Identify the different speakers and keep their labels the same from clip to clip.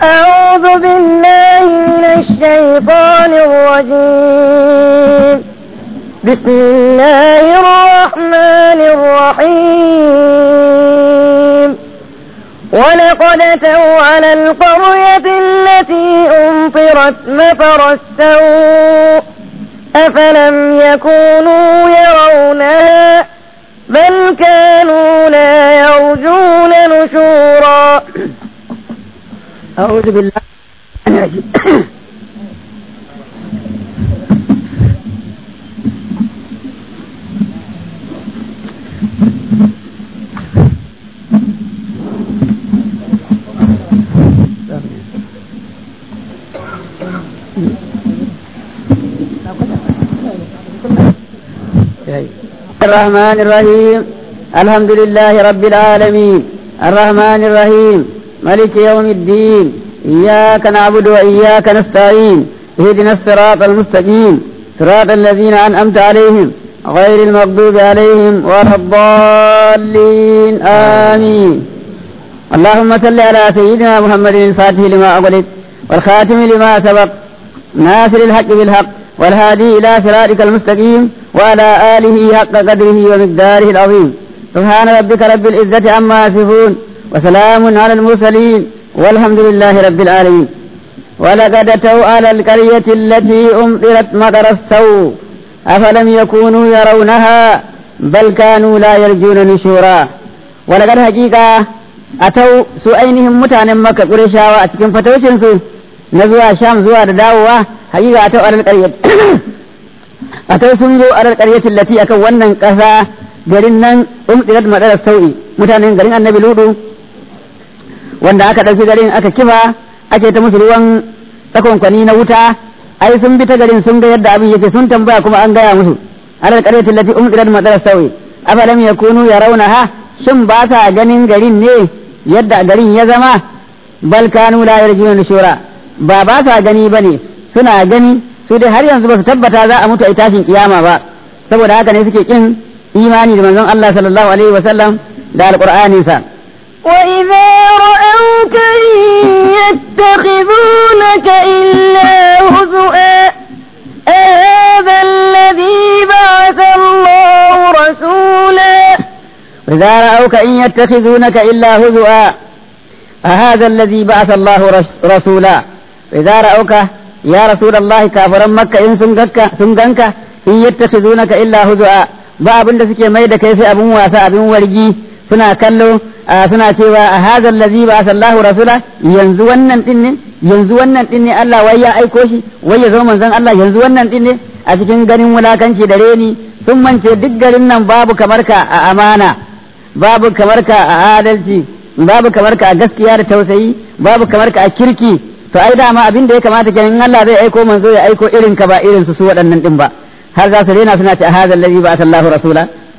Speaker 1: أعوذ بالله من الشيطان الرجيم بسم الله الرحمن الرحيم ولقد أتوا على القرية التي أمطرت مطر السوء أفلم يكونوا يرونها بل كانوا لا يرجون نشورا
Speaker 2: أعوذ بالله الرحمن الرحيم الحمد لله رب العالمين الرحمن الرحيم ملك يوم الدين إياك نعبد وإياك نستعين اهدنا الصراط المستقيم صراط الذين أنعمت عليهم غير المغضوب عليهم ولا الضالين آمين اللهم صل على سيدنا محمد الفاتح لما أغلق والخاتم لما سبق ناصر الحق بالحق والهادي إلى صراطك المستقيم وعلى آله حق قدره ومقداره العظيم سبحان ربك رب العزة عما يصفون وسلام على المرسلين والحمد لله رب العالمين ولقد أتوا على القرية التي أمطرت مطر السوء أفلم يكونوا يرونها بل كانوا لا يرجون نشورا ولقد حقيقة أتوا سؤينهم متانا مكة قريشاوة أتكن فتوشن سو نزوا شام زوا داوة حقيقة أتوا على القرية أتوا سنزو على القرية التي أكونا كذا garin nan umtsirat madarar sau'i mutanen garin annabi ludu wanda aka ɗauki garin aka kifa ake ta musu ruwan tsakonkwani na wuta ai sun bi ta garin sun ga yadda abin yake sun tambaya kuma an gaya musu alal qaryati allati umtsirat madarar sau'i afalam yakunu yarawnaha shin ba sa ganin garin ne yadda garin ya zama bal kanu la yarjuna nushura ba ba sa gani bane suna gani su dai har yanzu ba su tabbata za a mutu a tashin kiyama ba saboda haka ne suke kin imani da manzon Allah sallallahu alaihi wa sallam da alqur'ani sa
Speaker 1: وإذا رأوك إن يتخذونك إلا هزؤا أهذا الذي بعث الله رسولا
Speaker 2: وإذا رأوك إن يتخذونك إلا هزؤا أهذا الذي بعث الله رسولا وإذا رأوك يا رسول الله كافرا مكة إن سنغنك إن يتخذونك إلا هزؤا ba abin da suke mai da kai sai abin wasa abin wargi suna kallo suna cewa a hadal ladzi ba sallahu rasula yanzu wannan din ne yanzu wannan din ne Allah wai ya aiko shi wai ya zama manzon Allah yanzu wannan din ne a cikin ganin wulakanci da reni sun mance duk garin nan babu kamar ka a amana babu kamar ka a adalci babu kamar ka a gaskiya da tausayi babu kamar ka a kirki to ai dama abin da ya kamata kenan Allah zai aiko manzo ya aiko irin ka ba irin su su waɗannan din ba har za su rena suna ce hadha allazi ba Allahu rasula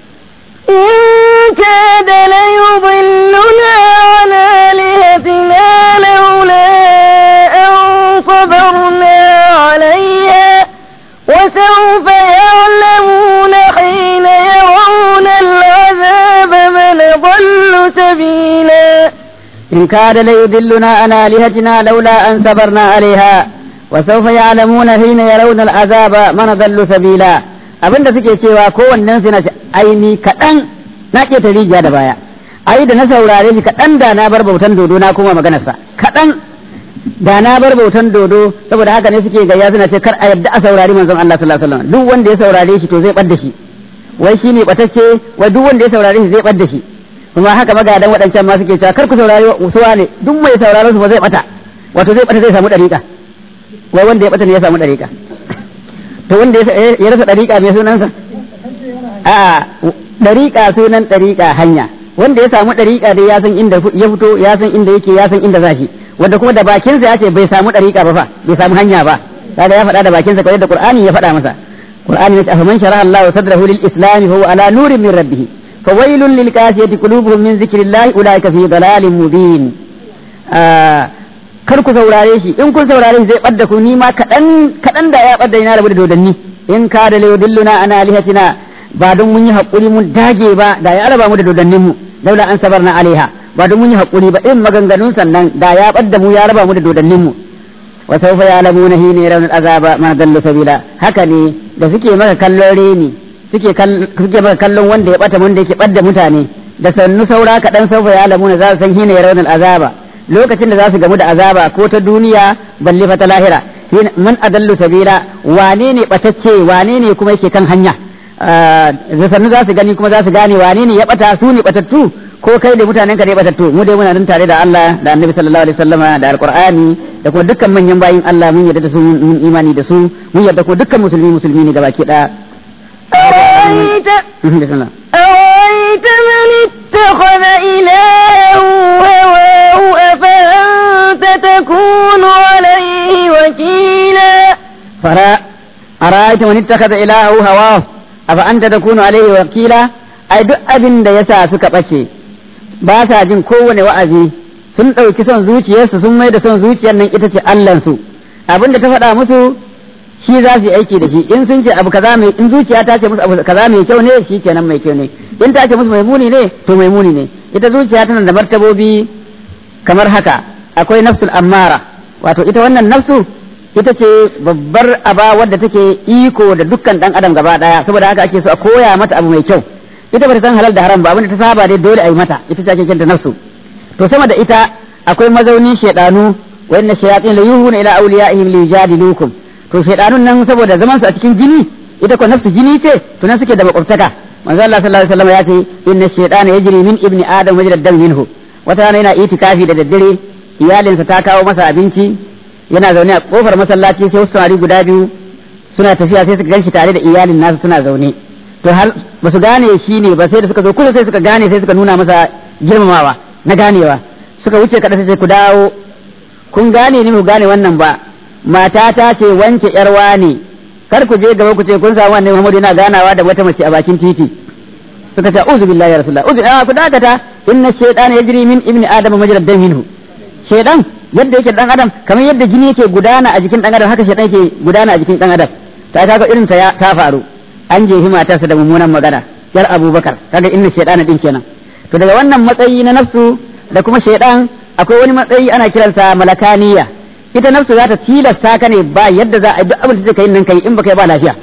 Speaker 1: إن كاد ليضلنا عن آلهتنا لولا أن صبرنا عليها وسوف يعلمون حين يرون العذاب من ضل سبيلا
Speaker 2: إن كاد ليضلنا عن آلهتنا لولا أن صبرنا عليها وسوف يعلمون حين يرون العذاب من ضل سبيلا abinda suke cewa kowannen su na aini kaɗan na ƙeta rijiya da baya ai da na saurare shi kaɗan da na bar bautan dodo na kuma maganarsa kaɗan da na bar bautan dodo saboda haka ne suke gayya suna ce kar a yadda a saurari manzon Allah sallallahu alaihi wasallam duk wanda ya saurare shi to zai bar da shi wai shine batacce wai duk wanda ya saurare shi zai bar da shi kuma haka magadan waɗancan ma suke cewa kar ku saurari suwa ne duk mai sauraron su ba zai bata wato zai bata zai samu dariƙa wai wanda ya bata ne ya samu dariƙa to wanda ya rasa dariƙa mai sunansa a dariƙa sunan dariƙa hanya wanda ya samu dariƙa dai ya san inda ya fito ya san inda yake ya san inda zashi wanda kuma da bakinsa ya ce bai samu dariƙa ba fa bai samu hanya ba kaga ya faɗa da bakinsa kawai da Qur'ani ya faɗa masa Qur'ani ya ce afaman sharaha Allahu sadrahu lil islam fa huwa ala nurin min rabbih fawailun lil qasiyati qulubuhum min zikrillah ulaika fi dalalin mubin kar ku saurare shi in kun saurare shi zai ɓadda ku ni ma kaɗan kaɗan da ya ɓadda ina rabu da dodanni in ka da layudilluna ana alihatina ba don mun yi haƙuri mun dage ba da ya raba mu da dodannin mu laula an sabarna alaiha ba don mun yi hakuri ba in maganganun sannan da ya badda mu ya raba mu da dodannin mu wa sawfa ya'lamuna hina yarawna azaba ma dallu sabila haka ne da suke maka kallon reni suke suke maka kallon wanda ya bata wanda yake badda mutane da sannu saura kaɗan sawfa ya'lamuna za su san hina yarawna azaba lokacin da za su gamu da azaba ko ta duniya balle fa ta lahira man adallu sabila wane ne batacce wane ne kuma yake kan hanya da sannu za su gani kuma za su gane wane ne ya bata su ne batattu ko kai da mutanen ka ne batattu mu dai muna nan tare da Allah da Annabi sallallahu alaihi wasallama da Alqur'ani da kuma dukkan manyan bayin Allah mun yarda da su mun imani da su mun yarda ko dukkan musulmi musulmi ne gabaki daya
Speaker 1: أرأيت أرأيت من اتخذ إلهه هواه أفأنت تكون عليه وكيلا
Speaker 2: فرا أرأيت من اتخذ إلهه هواه أفأنت تكون عليه وكيلا أي duk abin da yasa suka ɓace ba sa jin kowane wa'azi sun ɗauki son zuciyarsu sun mai da son zuciyar nan ita ce Allahnsu abin da ta faɗa musu shi za su yi aiki da shi in sun ce abu kaza mai in zuciya ta ce musu abu kaza mai kyau ne shi kenan mai kyau ne in ta ce musu mai muni ne to mai muni ne ita zuciya tana da martabobi kamar haka akwai nafsul ammara wato ita wannan nafsu ita ce babbar aba wadda take iko da dukkan dan adam gaba daya saboda haka ake so a koya mata abu mai kyau ita bata san halal da haram ba abinda ta saba dai dole a yi mata ita ce ake kinta nafsu to sama da ita akwai mazaunin shedanu wa inna shayatin la yuhuna ila awliyaihim li yujadilukum to shaidanun nan saboda zaman su a cikin jini ita ko nafsu jini ce to nan suke da makwabtaka manzo Allah sallallahu alaihi wasallam ya ce inna shaytana yajri min ibni adam majra dam minhu wata rana yana itikafi da daddare iyalinsa ta kawo masa abinci yana zaune a kofar masallaci sai wasu samari guda biyu suna tafiya sai suka ganshi tare da iyalin nasu suna zaune to har ba su gane shi ne ba sai da suka zo kusa sai suka gane sai suka nuna masa girmamawa na ganewa suka wuce kada sai ku dawo kun gane ni mu gane wannan ba matata ce wance yarwa ne kar ku je gaba ku ce kun samu annabi Muhammad yana ganawa da wata mace a bakin titi suka ce uzu billahi ya rasulullah uzu ku dakata inna shaytana yajri min ibni adam majra dam minhu shaytan yadda yake dan adam kamar yadda jini yake gudana a jikin dan adam haka shaytan yake gudana a jikin dan adam ta kaga irin ta ta faru an je matarsa da mummunan magana yar abubakar kaga inna shaytana din kenan to daga wannan matsayi na nafsu da kuma shaytan akwai wani matsayi ana kiransa malakaniya ita nafsu za ta tilasta ka ne ba yadda za a duk abin da kai nan kai in baka yi ba lafiya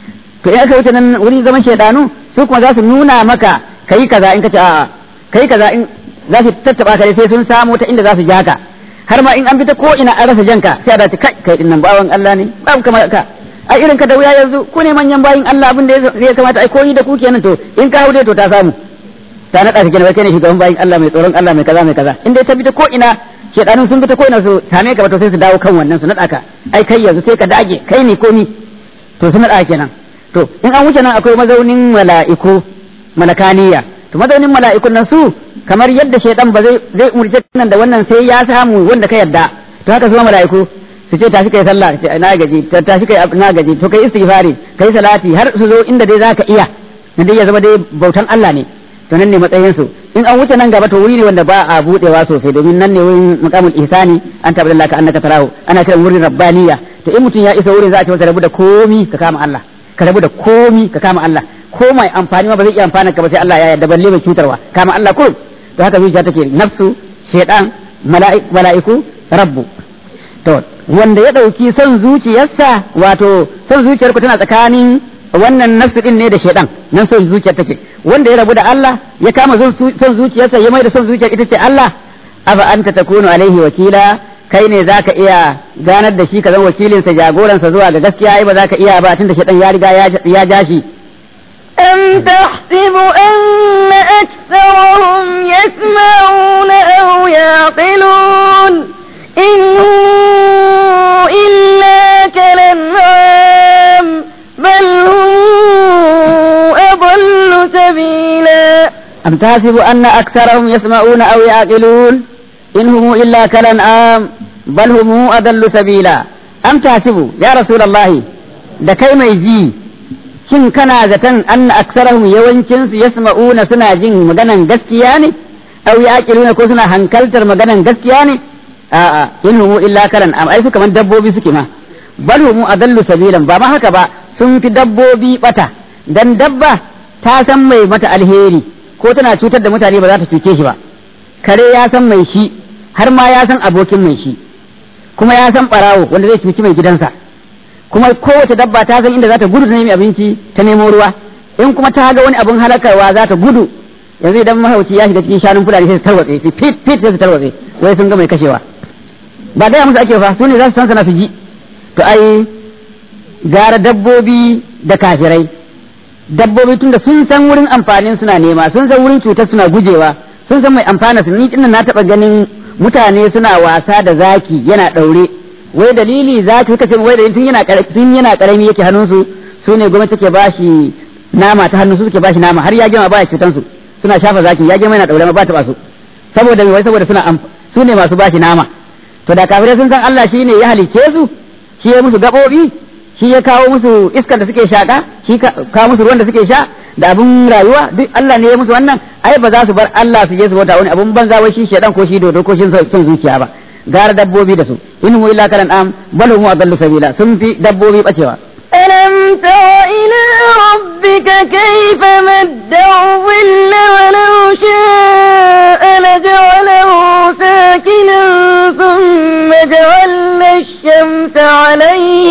Speaker 2: to in aka wuce nan wurin zaman shaidanu su kuma za su nuna maka kai kaza in ka ce a'a kai kaza in za su tattaba ka sai sun samu ta inda za su ja ka har ma in an fita ko ina an rasa janka sai a dace kai kai din nan bawan Allah ne babu kamar ka a irin ka da wuya yanzu ku ne manyan bayin Allah abin da ya kamata ai koyi da ku kenan to in ka haude to ta samu ta naɗa ka kenan kai ne shugaban bayin Allah mai tsoron Allah mai kaza mai kaza in dai ta fita ko ina shedanun sun fita ko ina su same ka ba to sai su dawo kan wannan su naɗa ka ai kai yanzu sai ka dage kai ne komi to su naɗa kenan to in an wuce nan akwai mazaunin mala'iku malakaniya to mazaunin mala'ikun nan su kamar yadda shaidan ba zai zai umurce nan da wannan sai ya samu wanda ka yadda to haka su mala'iku su ce tashi kai sallah ce na gaji tashi kai na gaji to kai istighfari kai salati har su zo inda dai zaka iya na dai ya zama dai bautan Allah ne to nan ne matsayin su in an wuce nan gaba to wuri ne wanda ba a budewa sosai domin nan ne wurin maqamul ihsani an tabbata ka annaka tarahu ana kiran wurin rabbaniya to in mutum ya isa wurin za a ce masa rabu da komi ka kama Allah ka rabu da komi ka kama Allah ko mai amfani ma ba zai iya amfana ka ba sai Allah ya yarda balle mai cutarwa kama Allah kurum to haka zuciya take nafsu shaytan mala'iku rabbu to wanda ya dauki son zuciyarsa wato son zuciyar ku tana tsakanin wannan nafsu din ne da shaytan nan son zuciyar take wanda ya rabu da Allah ya kama son zuciyarsa ya mai da son zuciyar ita ce Allah afa anta takunu alaihi wakila kai ne zaka iya ganar da shi ka zama wakilinsa jagoransa zuwa ga gaskiya ai ba zaka iya ba tunda shaytan ya riga ya ja shi
Speaker 1: أم تحسب أن أكثرهم يسمعون أو يعقلون إن هو إلا كالأنعام بل هم أضل سبيلا
Speaker 2: أم تحسب أن أكثرهم يسمعون أو يعقلون إن هم إلا كالأنعام بل هم أضل سبيلا أم تحسب يا رسول الله da kai mai ji shin kana zaton an aksarahum yawancin su yasma'una suna jin maganan gaskiya ne aw yaqiluna ko suna hankaltar maganan gaskiya ne a'a in humu illa karan am ai su kaman dabbobi suke ma bal humu adallu sabilan ba ma haka ba sun fi dabbobi bata dan dabba ta san mai mata alheri ko tana cutar da mutane ba za ta cuce shi ba kare ya san mai shi har ma ya san abokin mai shi kuma ya san barawo wanda zai cuci mai gidansa kuma kowace dabba ta san inda za ta gudu ta nemi abinci ta nemo ruwa in kuma ta ga wani abin halakarwa za ta gudu yanzu idan mahauci ya shiga cikin shanun fulani sai su tarwatse su fit fit sai su tarwatse wai sun ga mai kashewa ba gaya musu ake fa su ne za su san sana su ji to ai gara dabbobi da kafirai dabbobi tunda sun san wurin amfanin suna nema sun san wurin cutar suna gujewa sun san mai amfana su ni dinnan na taba ganin mutane suna wasa da zaki yana daure wai dalili zaki suka ce wai dalili tun yana tun yana karami yake hannunsu su ne gwamnati take bashi nama ta hannu su suke bashi nama har ya gama baya cutan su suna shafa zaki ya gama yana daure ma ba ta basu saboda wai saboda suna su ne masu bashi nama to da kafirai sun san Allah shine ya halicce su shi ya musu gabobi shi ya kawo musu iskar da suke shaka shi kawo musu ruwan da suke sha da abun rayuwa duk Allah ne ya musu wannan ai ba za su bar Allah su je su bauta wani abun banza wai shi shedan ko shi dodo ko shi son zuciya ba gara dabbobi da su in hu illa kalan am bal hum adallu sabila sun fi dabbobi bacewa
Speaker 1: ألم تر إلى ربك كيف مد الظل ولو شاء لجعله ساكنا ثم جعلنا الشمس عليه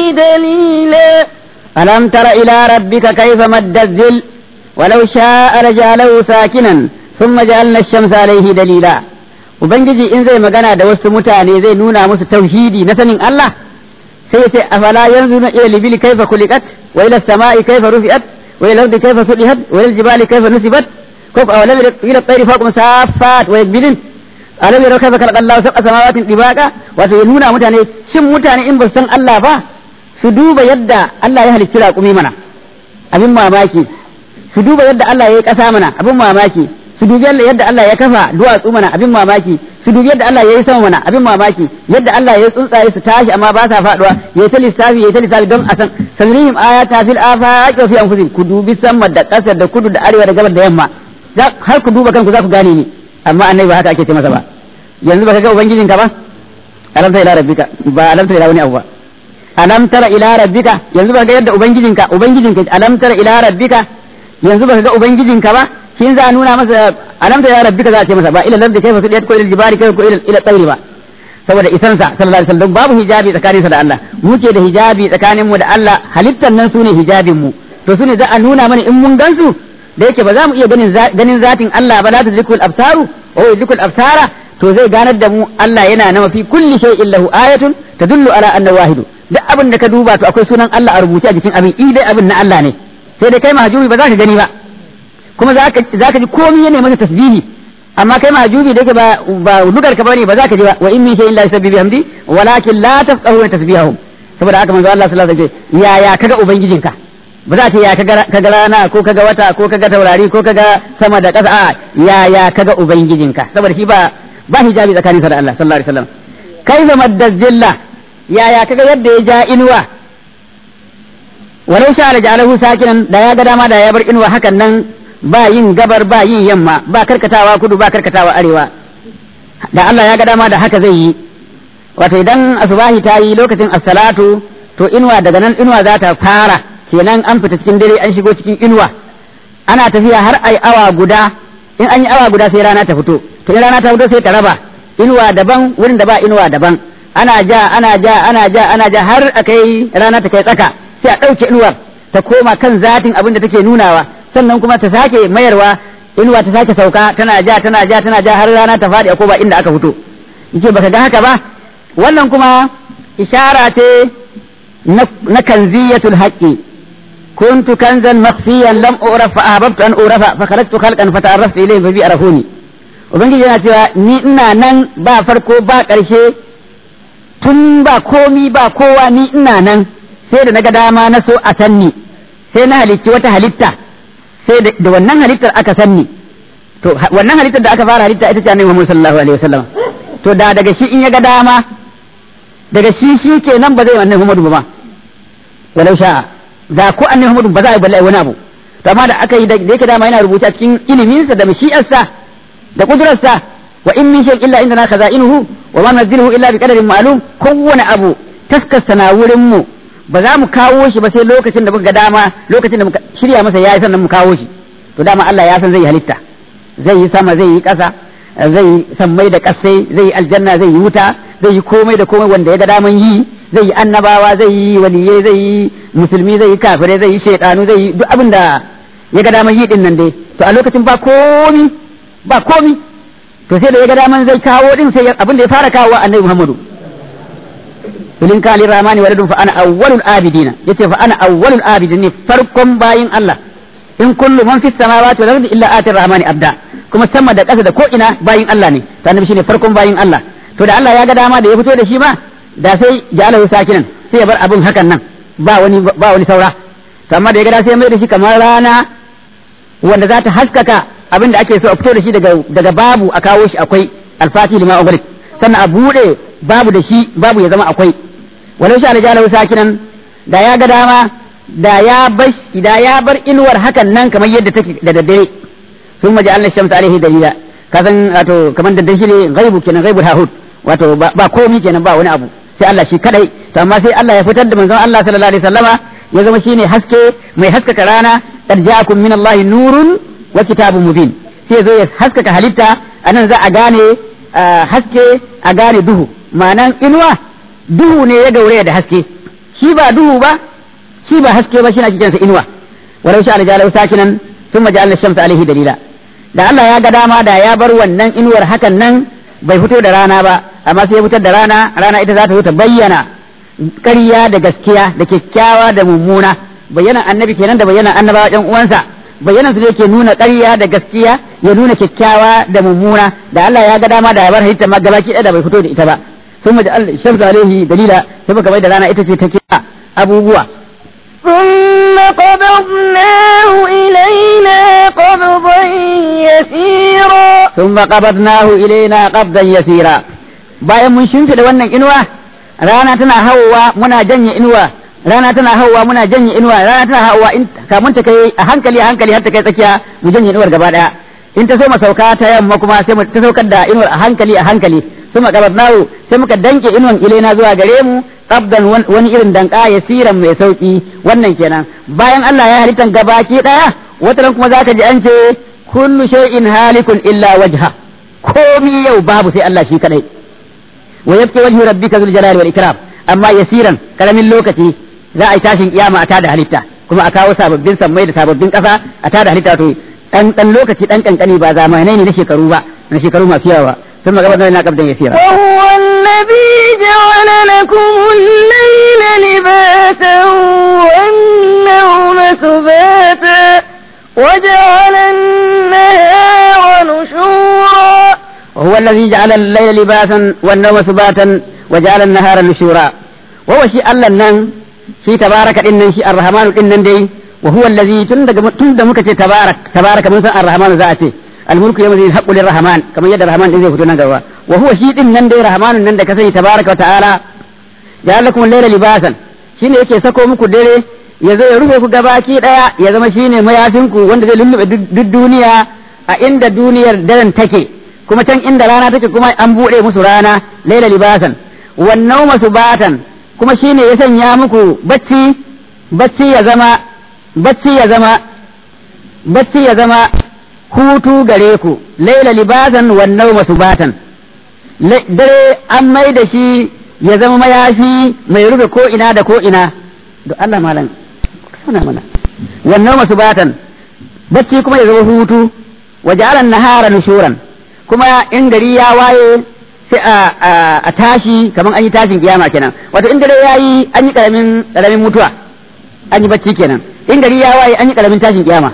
Speaker 1: دليلا
Speaker 2: ألم تر إلى ربك كيف مد الظل ولو شاء لجعله ساكنا ثم جعلنا الشمس عليه دليلا Ubangiji in zai magana da wasu mutane zai nuna musu tauhidi na sanin Allah sai ya ce afala yanzu na ila libili kaifa kulikat wa ila sama'i kaifa rufi'at wa ila ardi kaifa sudihat wa ila jibali kaifa nusibat ko fa awalam ila tayri faqum saffat wa yakbidin alam yara kaifa khalaqa Allahu sab'a samawati tibaqa wato ya nuna mutane shin mutane in ba san Allah ba su duba yadda Allah ya halicci raƙumi mana abin mamaki su duba yadda Allah ya yi ƙasa mana abin mamaki su dubi yadda Allah ya kafa duwatsu mana abin mamaki su dubi yadda Allah ya yi sama mana abin mamaki yadda Allah ya tsuntsaye su tashi amma ba sa faduwa ya yi ta lissafi ya yi ta lissafi don a san sanrihim ayata fil afaqi wa fi anfusihim ku dubi sama da ƙasa da kudu da arewa da gabar da yamma har ku duba kanku za ku gane ni amma annabi ba haka ake ce masa ba yanzu baka ga ubangijinka ba alam tara ila rabbika ba alam tara ila wani abu ba alam tara ila rabbika yanzu baka ga yadda ubangijinka ubangijinka alam tara ila rabbika yanzu baka ga ubangijinka ba shin za a nuna masa alam tara ila rabbika za a ce masa ba ila ladda kaifa sudiyat ko ila jibari kaifa ko ila ila tsairi ba saboda isansa sallallahu alaihi wasallam babu hijabi tsakaninsa da Allah muke da hijabi tsakanin mu da Allah halittar nan sune hijabin mu to sune za a nuna mana in mun gansu da yake ba za mu iya ganin ganin zatin Allah ba la tudrikul absaru wa yudrikul absara to zai ganar da mu Allah yana na mafi kulli shay'in lahu ayatun tadullu ala anna wahidu duk abin da ka duba to akwai sunan Allah a rubuce a jikin abin i dai abin na Allah ne sai dai kai mahjubi ba za ka gani ba kuma za ka ji komai yana masa tasbihi amma kai mahjubi da yake ba ba lugar ka bane ba za ka ji ba wa in min shay'in la yusabbihu bihamdi walakin la tafqahuna tasbihahum saboda haka manzo Allah sallallahu alaihi wasallam ya ya kaga ubangijinka ba za ta ya kaga rana ko kaga wata ko kaga taurari ko kaga sama da ƙasa a ya ya kaga ubangijinka saboda shi ba ba hijabi tsakanin sa da Allah sallallahu alaihi wasallam kaifa maddazilla ya ya kaga yadda ya ja inuwa walau sha la ja'alahu sakinan da ya ga dama da ya bar inuwa hakan nan ba yin gabar ba yin yamma ba karkatawa kudu ba karkatawa arewa da Allah ya ga dama da haka zai yi wato idan asubahi ta yi lokacin as-salatu to inuwa daga nan inuwa za ta fara kenan an fita cikin dare an shigo cikin inuwa ana tafiya har ai awa guda in an yi awa guda sai rana ta fito to in rana ta fito sai ta raba inuwa daban wurin da ba inuwa daban ana ja ana ja ana ja ana ja har a kai rana ta kai tsaka sai a ɗauke inuwar ta koma kan zatin abin da take nunawa sannan kuma ta sake mayarwa inuwa ta sake sauka tana ja tana ja tana ja har rana ta faɗi a koma inda aka fito yake baka ga haka ba wannan kuma ishara ce na kanziyatul haqqi كنت كنزا مخفيا لم أعرف فأحببت أن أعرف فخرجت خلقا فتعرفت إليه فبي عرفوني ubangiji yana cewa ni ina nan ba farko ba ƙarshe tun ba komi ba kowa ni ina nan sai da naga dama na so a sanni sai na halicci wata halitta sai da wannan halittar aka sanni to wannan halittar da aka fara halitta ita ce annabi Muhammad sallallahu alaihi wasallam to da daga shi in ya ga dama daga shi shi kenan ba zai annabi Muhammad ba walau sha'a da ko annabi Muhammad ba za a yi bala'i wani abu to amma da aka yi da yake dama yana rubuta cikin iliminsa da mashi'arsa da kudurarsa wa in min shay'in illa indana khaza'inuhu wa ma nunzilu illa bi qadarin ma'lum kowane abu taskasta na wurin mu ba za mu kawo shi ba sai lokacin da muka ga dama lokacin da muka shirya masa yayi sannan mu kawo shi to dama Allah ya san zai yi halitta zai yi sama zai yi ƙasa zai sammai da kasai zai yi aljanna zai yi wuta zai yi komai da komai wanda ya ga daman yi zai yi annabawa zai yi waliyai zai yi musulmi zai yi kafirai zai yi shaidanu zai yi duk abin da ya ga daman yi din nan dai to a lokacin ba komi ba komi to sai da ya ga daman zai kawo din sai abin da ya fara kawo annabi Muhammadu ilin kali ramani waladun fa ana awwalul abidina yace fa ana awwalul abidin ne farkon bayin Allah in kullu man fis samawati wal ardi illa atir rahmani abda kuma sama da ƙasa da ko ina bayin Allah ne to annabi shine farkon bayin Allah to da Allah ya ga dama da ya fito da shi ma da sai ja'alahu sakinan sai ya bar abin hakan nan ba wani ba wani saura to amma da ya ga da sai ya mai da shi kamar rana wanda za ta haskaka abin da ake so a fito da shi daga daga babu a kawo shi akwai alfati lima ugrik sannan a bude babu da shi babu ya zama akwai walau sha ja'alahu sakinan da ya ga dama da ya bar da ya bar inuwar hakan nan kamar yadda take da daddare sun maji Allah shamsa alaihi dalila ka san wato kamar da dashi ne ghaibu kenan ghaibul hahud wato ba komi kenan ba wani abu sai Allah shi kadai to amma sai Allah ya fitar da manzon Allah sallallahu alaihi wasallama ya zama shine haske mai haskaka rana qad ja'akum min Allah nurun wa kitabun mubin sai zo ya haskaka halitta anan za a gane haske a gane duhu ma'anan inuwa duhu ne ya gauraya da haske shi ba duhu ba shi ba haske ba shi na kiransa inuwa walau sha aljalau sakinan sun maji shamsa alaihi dalila da Allah ya ga dama da ya bar wannan inuwar hakan nan bai fito da rana ba amma sai ya fitar da rana rana ita za ta ta bayyana ƙarya da gaskiya da kyakkyawa da mummuna bayyana annabi kenan da bayyana annabawa ɗan uwansa bayyana su ne ke nuna ƙarya da gaskiya ya nuna kyakkyawa da mummuna da Allah ya ga dama da ya bar halitta ma gabaki ɗaya da bai fito da ita ba sun maji shamsa alaihi dalila sai muka bai da rana ita ce ta kira abubuwa
Speaker 1: ثم قبضناه إلينا قبضا يسيرا
Speaker 2: ثم قبضناه إلينا قبضا يسيرا bayan mun shimfiɗa wannan inuwa rana tana hawa muna janye inuwa rana tana hawa muna janye inuwa rana tana hawa in kamun ta kai a hankali a hankali har ta kai tsakiya mu janye inuwar gaba daya in ta so mu sauka ta yamma kuma sai mu ta saukar da inuwar a hankali a hankali sun makabarnahu sai muka danke inuwan ilaina zuwa gare mu qabdan wani irin danka yasiran mai sauki wannan kenan bayan Allah ya halittan gabaki daya wataran kuma zaka ji an ce kullu shay'in halikun illa wajha komi yau babu sai Allah shi kadai wa yabki wajhu rabbika zul jalali wal ikram amma yasiran karamin lokaci za a yi tashin kiyama a tada halitta kuma a kawo sababbin sammai da sababbin kasa a tada halitta to dan dan lokaci dan kankani ba zamanai ne na shekaru ba na shekaru masu yawa ثم قبضنا قبضا يسيرا
Speaker 1: وهو الذي جعل لكم الليل لباسا والنوم سباتا وجعل النهار نشورا
Speaker 2: وهو الذي جعل الليل لباسا والنوم سباتا وجعل النهار نشورا وهو شيء الله نن شيء تبارك إن شيء الرحمن إن دي وهو الذي تند مكة تبارك تبارك من الرحمن ذاته الملك يوم الحق للرحمن كما يد الرحمن إذا فتنا قوا وهو شيء إن دي رحمن إن كسي تبارك وتعالى جعل لكم الليل لباسا shine yake sako muku dare ya zo ya rufe ku gabaki daya ya zama shine mayafinku wanda zai lullube duk duniya a inda duniyar daren take kuma can inda rana take kuma an buɗe musu rana laila libasan wannan masu batan kuma shine ya sanya muku bacci bacci ya zama bacci ya zama bacci ya zama hutu gare ku laila libasan wannan masu batan dare an mai da shi ya zama mayafi mai rufe ko ina da ko ina da Allah malam kana mana wannan masu batan bacci kuma ya zama hutu wajalan nahara nushuran kuma in gari ya waye sai a tashi kamar an yi tashin kiyama kenan wato in dare ya yi an yi karamin karamin mutuwa an yi bacci kenan in gari ya waye an yi karamin tashin kiyama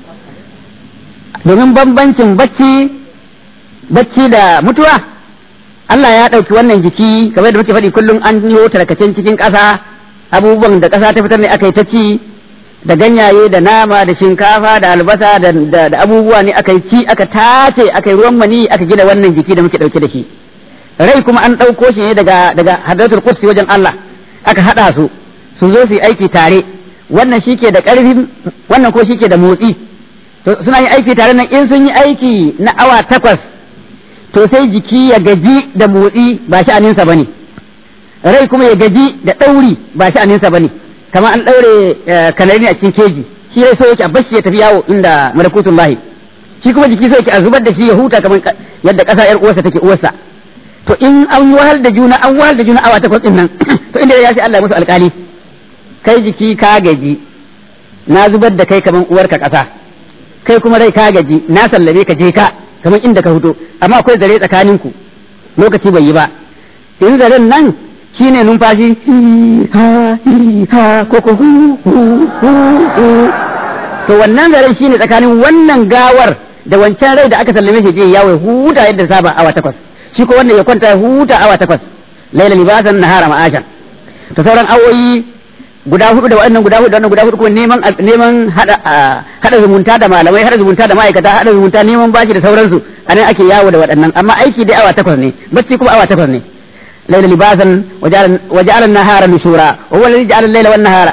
Speaker 2: domin bambancin bacci bacci da mutuwa Allah ya ɗauki wannan jiki kamar da muke faɗi kullum an yi tarkacen cikin ƙasa abubuwan da ƙasa ta fitar ne aka yi ta ci da ganyaye da nama da shinkafa da albasa da abubuwa ne aka yi ci aka tace aka yi ruwan mani aka gina wannan jiki da muke ɗauke da shi rai kuma an ɗauko shi ne daga daga hadratul qudsi wajen Allah aka haɗa su su zo su yi aiki tare wannan shike da ƙarfi wannan ko shike da motsi suna yin aiki tare nan in sun yi aiki na awa takwas to sai jiki ya gaji da motsi ba sha'aninsa ba ne rai kuma ya gaji da ɗauri ba sha'aninsa ba ne kamar an ɗaure kanari a cikin keji shi rai so yake a bashi ya tafi yawo inda malakutun lahi shi kuma jiki sai a zubar da shi ya huta kamar yadda ƙasa yar uwarsa take uwarsa to in an wahal da juna an wahal da juna awa takwas din nan to inda ya sai Allah musu alƙali kai jiki ka gaji na zubar da kai kamar uwarka ƙasa kai kuma rai ka gaji na sallame ka je ka kamar inda ka fito amma akwai zare tsakaninku lokaci bai yi ba in zaren nan shine numfashi ha ha ko ko hu hu hu to wannan zaren shine tsakanin wannan gawar da wancan rai da aka sallame shi je yawo huta yadda saba awa takwas shi ko wannan ya kwanta huta awa takwas laila libasan nahara ma'ashan to sauran awoyi guda hudu da wannan guda hudu da wannan guda hudu kuma neman neman hada hada zumunta da malamai hada zumunta da ma'aikata hada zumunta neman bashi da sauransu anan ake yawo da waɗannan amma aiki dai awa takwas ne bacci kuma awa takwas ne laila libasan waja'ala an-nahara nushura wa huwa alladhi ja'ala al-laila wan-nahara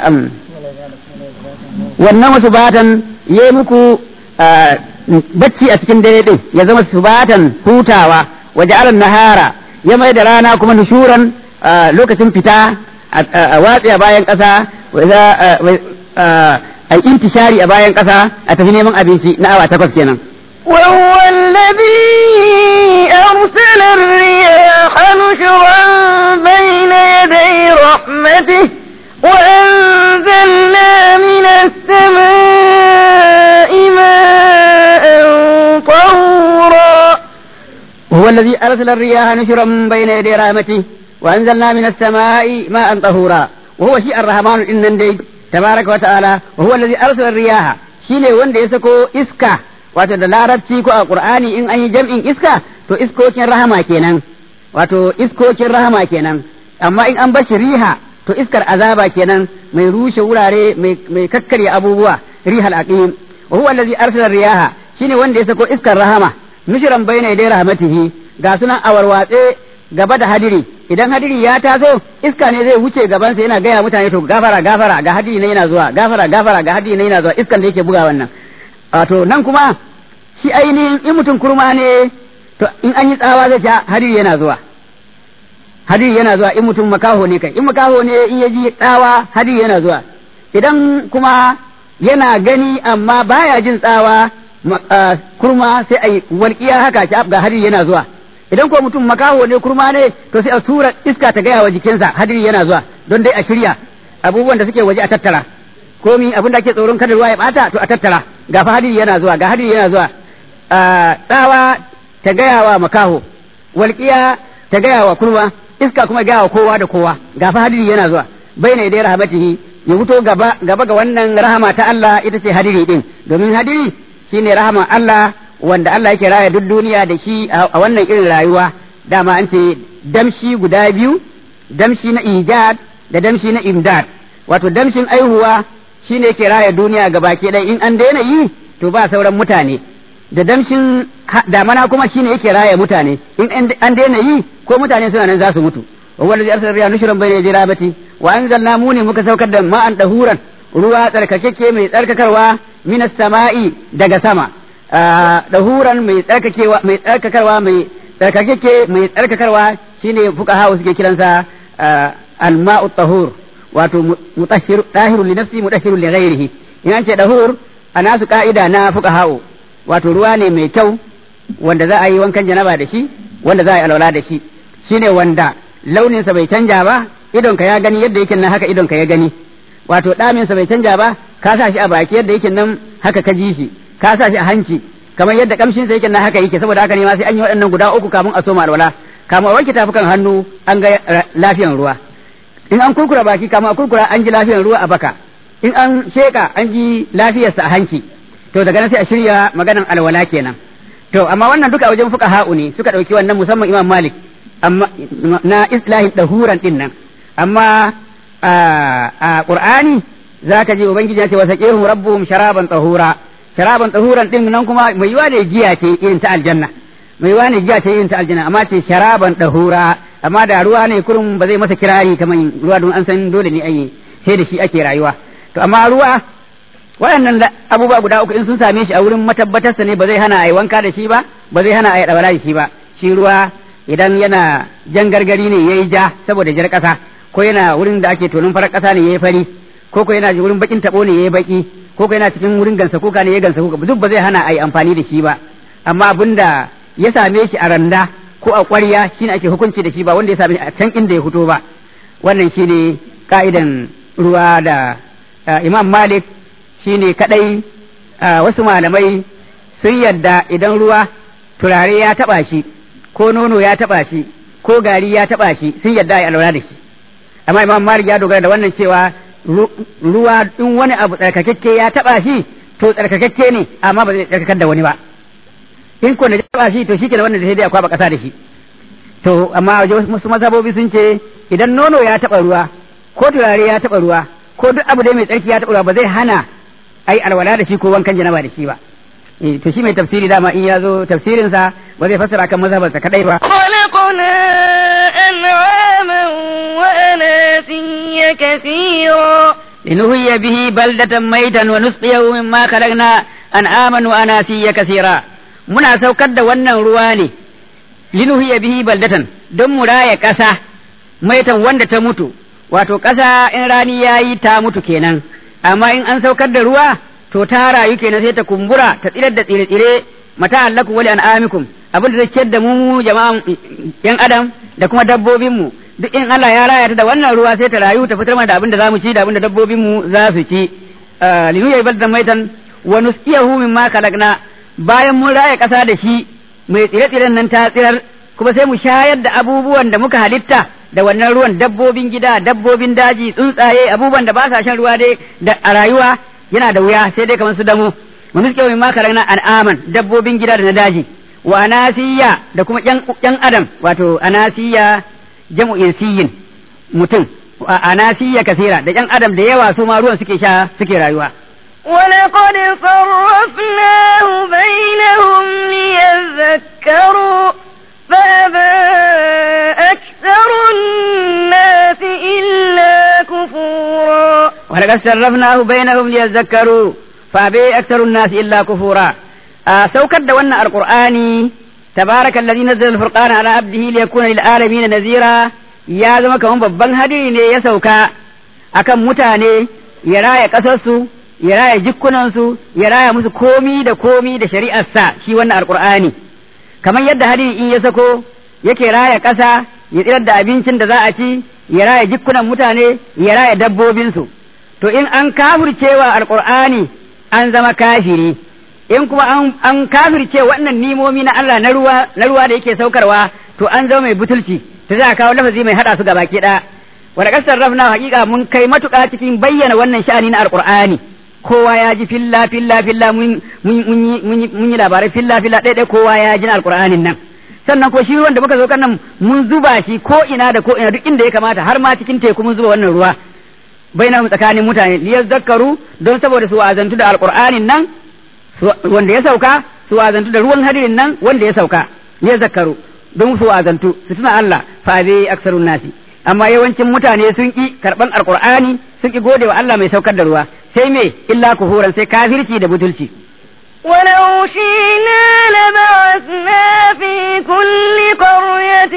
Speaker 2: wannan wasu batan yayi muku bacci a cikin dare din ya zama subatan hutawa waja'ala an-nahara ya mai da rana kuma nushuran lokacin fita a watsi a bayan ƙasa a intishari a bayan ƙasa a tafi neman abinci na awa takwas kenan.
Speaker 1: وهو الذي أرسل الرياح نشرا بين يدي رحمته وأنزلنا من السماء ماء طهورا
Speaker 2: وهو الذي أرسل الرياح نشرا بين يدي رحمته وأنزلنا من السماء ماء طهورا وهو شيء الرحمن إن دي تبارك وتعالى وهو الذي أرسل الرياح shine wanda ya sako iska wato da larabci ko a qur'ani in an yi jam'in iska to iskokin rahama kenan wato iskokin rahama kenan amma in an bashi riha to iskar azaba kenan mai rushe wurare mai kakkarya abubuwa rihal aqim wa huwa allazi arsala riyaha shine wanda ya sako iskar rahama nushran bayna yaday rahmatihi ga sunan awarwatse gaba da hadiri idan hadiri ya taso iska ne zai wuce gabansa yana gaya mutane to gafara gafara ga hadiri ne yana zuwa gafara gafara ga hadiri ne yana zuwa iskan da yake buga wannan wato nan kuma shi ainihin in mutum kurma ne to in an yi tsawa zai ce hadiri yana zuwa hadiri yana zuwa in mutum makaho ne kai in makaho ne in ya ji tsawa hadiri yana zuwa idan kuma yana gani amma baya jin tsawa kurma sai a yi walƙiya haka ga hadiri yana zuwa idan ko mutum makaho ne kurma ne to sai a tura iska ta gaya wa jikinsa hadiri yana zuwa don dai a shirya abubuwan da suke waje a tattara komi abin da ake tsoron kada ruwa ya bata to a tattara ga fa hadiri yana zuwa ga hadiri yana zuwa tsawa ta gaya wa makaho walƙiya ta gaya wa kurma iska kuma gaya wa kowa da kowa ga fa hadiri yana zuwa baina idai rahmatihi ya fito gaba gaba ga wannan rahama ta Allah ita ce hadiri din domin hadiri shine rahama Allah wanda Allah yake raya duk duniya da shi a wannan irin rayuwa dama an ce damshi guda biyu damshi na ijad da damshi na imdad wato damshin aihuwa shine yake raya duniya ga baki ɗaya in an daina yi to ba sauran mutane da damshin damana kuma shine yake raya mutane in an daina yi ko mutane suna nan za su mutu wa wanda zai arsala riya nushran bayna yaday rabati wa anzalna mu ne muka saukar da ma'an dahuran ruwa tsarkakeke mai tsarkakarwa minas sama'i daga sama dahuran mai tsarkakewa mai tsarkakarwa mai tsarkakeke mai tsarkakarwa shine fuqaha suke kiransa alma'u tahur wato mutahhir dahiru li nafsi mutahhiru li ghairihi in an ce dahur ana su ka'ida na fuqaha wato ruwa ne mai kyau wanda za a yi wankan janaba da shi wanda za a yi alwala da shi shine wanda launinsa bai canja ba idonka ya gani yadda yake nan haka idonka ya gani wato ɗaminsa bai canja ba ka sa shi a baki yadda yake nan haka ka ji shi ka sa shi a hanci kamar yadda kamshin sa yake nan haka yake saboda haka ne ma sai an yi waɗannan guda uku kamun a soma alwala kamun a wanke tafukan hannu an ga lafiyan ruwa in an kurkura baki kamun a kurkura an ji lafiyan ruwa a baka in an sheka an ji lafiyarsa a hanci to daga nan sai a shirya maganan alwala kenan to amma wannan duka wajen fuka ha'u ne suka ɗauki wannan musamman imam malik amma na islahin dahuran din nan amma a qur'ani zaka je ubangiji ya ce wasaqihum rabbuhum sharaban tahura sharaban tahuran din nan kuma mai yiwa ne giya ce irin ta aljanna mai yiwa ne giya ce irin ta aljanna amma ce sharaban tahura amma da ruwa ne kurum ba zai masa kirari kamar ruwa don an san dole ne ai sai da shi ake rayuwa to amma ruwa waɗannan abubuwa guda uku in sun same shi a wurin matabbatarsa ne ba zai hana a yi wanka da shi ba ba zai hana a yi ɗabara da shi ba shi ruwa idan yana jan gargari ne ya yi ja saboda jar ƙasa ko yana wurin da ake tonin farar ƙasa ne ya yi fari ko ko yana wurin bakin taɓo ne ya yi baki ko ko yana cikin wurin gansa kuka ne ya gansa kuka duk ba zai hana a yi amfani da shi ba amma abinda ya same shi a randa ko a ƙwarya shine ake hukunci da shi ba wanda ya same shi a can inda ya fito ba wannan shine ka'idan ruwa da imam malik shine kadai wasu malamai sun yadda idan ruwa turare ya taba shi ko nono ya taba shi ko gari ya taba shi sun yadda a alwala da shi amma imam malik ya dogara da wannan cewa ruwa in wani abu tsarkakakke ya taba shi to tsarkakakke ne amma ba zai tsarkakar da wani ba in ko da ya taba shi to shi ke da wannan da sai dai a kwaba kasa da shi to amma wasu mazhabobi sun ce idan nono ya taba ruwa ko turare ya taba ruwa ko duk abu dai mai tsarki ya taba ruwa ba zai hana ai alwala da shi ko wankan janaba da shi ba to shi mai tafsiri dama in ya zo tafsirinsa ba zai fassara kan mazhabarsa kadai ba
Speaker 1: خلقنا أنعاما وأناسيا كثيرا
Speaker 2: لنهي به بلدة ميتا ونسقيه مما خلقنا أنعاما وأناسيا كثيرا muna saukar da wannan ruwa ne linuhiya bihi baldatan don mu raya ƙasa maitan wanda ta mutu wato ƙasa in rani yayi ta mutu kenan amma in an saukar da ruwa to ta rayu kenan sai ta kumbura ta tsirar da tsire-tsire mata allaku wali an'amikum abin da zai ciyar da mu jama'an yan adam da kuma dabbobin mu duk in Allah ya raya ta da wannan ruwa sai ta rayu ta fitar mana da abin da zamu ci da abin da dabbobin mu za su ci linu ya balda maitan wa nusqiyahu mimma khalaqna bayan mun raya kasa da shi mai tsire-tsiren nan ta tsirar kuma sai mu shayar da abubuwan da muka halitta da wannan ruwan dabbobin gida dabbobin daji tsuntsaye abubuwan da ba sa shan ruwa dai da a rayuwa yana da wuya sai dai kamar su damo mu nuske mai makara na al'aman dabbobin gida da na daji wa anasiya da kuma yan adam wato anasiya jam'u insiyin mutum anasiya kasira da yan adam da yawa su ma ruwan suke sha suke rayuwa
Speaker 1: ولقد صرفناه بينهم ليذكروا فأبى أكثر الناس إلا كفورا
Speaker 2: ولقد صرفناه بينهم ليذكروا فأبى أكثر الناس إلا كفورا آه سوكد wannan alqur'ani تبارك الذي نزل الفرقان على عبده ليكون للعالمين نذيرا ya zama kamar babban hadiri ne ya sauka akan mutane ya raya ƙasarsu ya raya jikkunansu ya raya musu komi da komi da shari'arsa shi wannan alqur'ani kamar yadda hadiri in ya sako yake raya ƙasa ya tsirar da abincin da za a ci ya raya jikkunan mutane ya raya dabbobinsu to in an kafircewa alqur'ani an zama kafiri in kuma an, an kafirce wannan nimomi na Allah na ruwa na ruwa da yake saukarwa to an zama mai butulci ta za a kawo lafazi mai hada su gaba ke da wa da kasar rafna hakika mun kai matuƙa cikin bayyana wannan sha'ani na alqur'ani kowa ya ji filla filla filla mun mun yi labarai filla filla ɗaya kowa ya ji na alqur'anin nan sannan ko shi ruwan da muka zo nan mun zuba shi ko ina da ko ina duk inda ya kamata har ma cikin teku mun zuba wannan ruwa bainahum tsakanin mutane liyazakkaru don saboda su wa'azantu da alqur'anin nan wanda ya sauka su wa'azantu da ruwan hadirin nan wanda ya sauka liyazakkaru don su wa'azantu su tuna Allah fa bi aksarun nasi amma yawancin mutane sun ki karban alqur'ani sun ki gode wa Allah mai saukar da ruwa sai me illa kuhuran sai kafirci da butulci
Speaker 1: ولو شئنا لبعثنا في كل قرية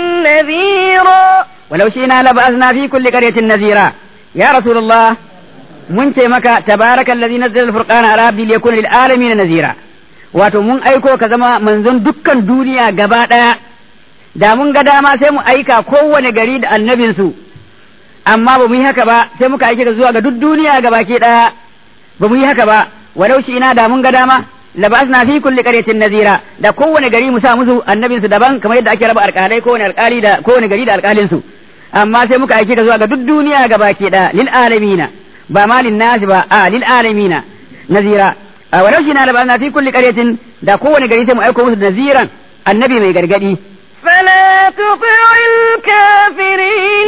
Speaker 1: نذيرا
Speaker 2: ولو شئنا لبعثنا في كل قرية نذيرا يا رسول الله mun ce maka tabaraka allazi nazzala al-furqana ala abdi liyakuna lil alamin nazira wato mun aiko ka zama manzon dukkan duniya gaba daya da mun ga dama sai mu aika kowane gari da annabin su amma ba mu yi haka ba sai muka aike ka zuwa ga duk duniya gaba ke daya ba mu yi haka ba walau shi ina da mun ga dama labasna fi kulli qaryatin nazira da kowane gari mu sa musu annabin su daban kamar yadda ake raba alƙalai kowane alƙali da kowane gari da alƙalin su amma sai muka aike ka zuwa ga duk duniya gaba ke daya lil alamina ba ma nasi ba a lil alamina nazira a walau shi na labana fi kulli qaryatin da kowane gari sai mu aiko musu naziran annabi mai gargadi
Speaker 1: فلا تطع الكافرين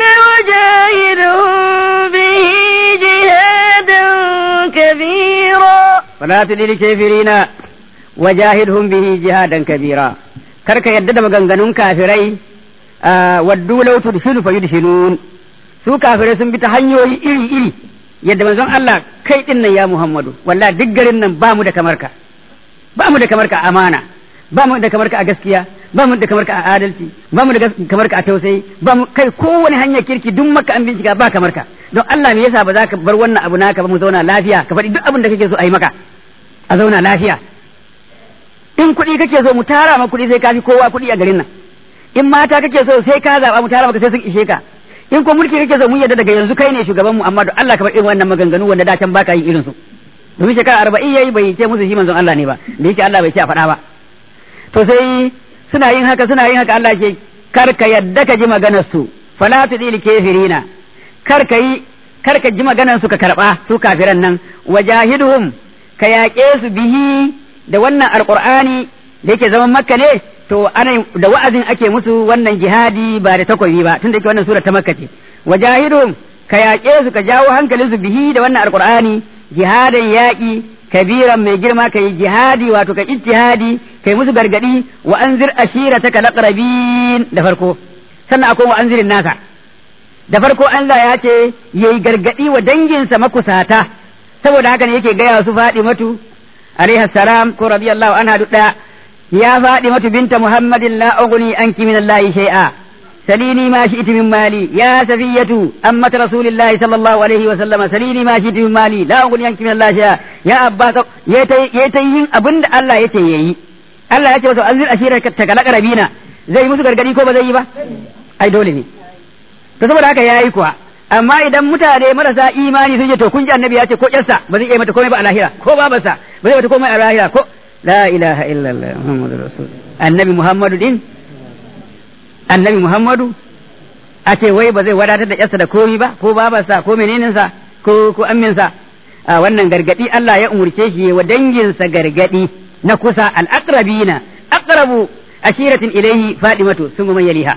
Speaker 1: وجاهدهم به جهادا كبيرا
Speaker 2: فلا تطع الكافرين وجاهدهم به جهادا كبيرا karka yadda da maganganun kafirai waddu law tudhilu fayudhilun su kafirai sun bi ta hanyoyi iri iri yadda manzon Allah kai din nan ya Muhammadu wallahi duk garin nan ba mu da kamar ka ba mu da kamar ka amana ba mu da kamar ka a gaskiya ba mu da kamar ka a adalci ba mu da kamar ka a tausayi ba mu kai kowane hanyar kirki duk maka an bincika ba kamar ka don Allah me yasa ba za ka bar wannan abu naka ba mu zauna lafiya ka faɗi duk abin da kake so a yi maka a zauna lafiya in kuɗi kake so mu tara ma kuɗi sai ka fi kowa kuɗi a garin nan in mata kake so sai ka zaɓa mu tara maka sai sun ishe ka in ko mulki kake so mun yadda daga yanzu kai ne shugaban mu amma don Allah ka bar irin wannan maganganu wanda da can baka yin irin su domin shekara arba'in yayi bai ce musu shi manzon Allah ne ba da yake Allah bai ce a faɗa ba to sai suna yin haka suna yin haka Allah ke kar ka yadda ka ji maganar su fala tudil kafirina kar ka yi kar ka ji maganar su ka karba su kafiran nan wajahiduhum ka yaƙe su bihi da wannan alqur'ani da yake zaman makka ne to ana da wa'azin ake musu wannan jihadi ba da takobi ba tunda yake wannan sura ta makka ce wajahiduhum ka yaƙe su ka jawo hankalin su bihi da wannan alqur'ani jihadan yaƙi kabiran mai girma kai jihadi wato ka ijtihadi kai musu gargadi wa anzir ashirataka laqrabin da farko sannan akwai wa anzirin nasa da farko Allah ya ce yayi gargadi wa danginsa makusata saboda haka ne yake gaya su Fadimatu alaiha salam ko radiyallahu anha duk daya ya Fadimatu binta Muhammadin la ughni anki min Allah shay'a سليني ما شئت من مالي يا سفية أمة رسول الله صلى الله عليه وسلم سليني ما شئت من مالي لا أغني عنك من الله شيئا يا أبا يتيين أبن الله يتيي Allah ya ce wasu anzir ashirar ta kalaka rabina zai musu gargadi ko ba zai yi ba ai dole ne to saboda haka yayi kuwa amma idan mutane marasa imani sun ce to kun ji annabi ya ce ko yarsa ba zai iya mata komai ba a lahira ko babarsa ba zai mata komai a lahira ko la ilaha illallah muhammadur rasul annabi muhammadu din annabi Muhammadu a ce wai ba zai wadatar da yarsa da komi ba ko babarsa ko meneninsa ko ko amminsa a wannan gargadi Allah ya umurce shi wa danginsa gargadi na kusa al-aqrabina aqrabu ashiratin ilaihi fadimatu sun man yaliha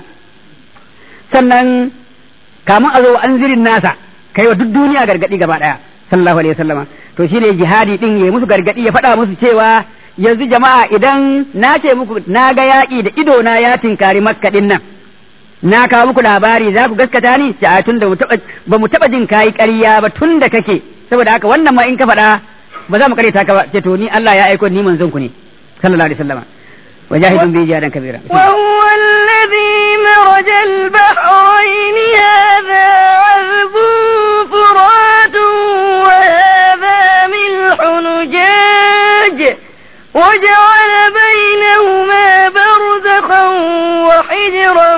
Speaker 2: sannan kamun a zo anzirin nasa kai wa duk duniya gargadi gaba daya sallallahu alaihi wasallama to shine jihadi din ya musu gargadi ya faɗa musu cewa yanzu jama'a idan na ce muku na ga yaƙi da ido na ya tinkari makka din nan na kawo muku labari za ku gaskata ni ce a tun da ba mu taɓa jin kayi ƙarya ba tun da kake saboda haka wannan ma in ka faɗa ba za mu ƙaryata ka ba ce to ni Allah ya aiko ni manzon ku ne sallallahu alaihi wasallam وجاهد به جهادا كبيرا
Speaker 1: وهو الذي مرج البحرين هذا عذب فرات وهذا ملح نجاج وجعل بينهما برزخا وحجرا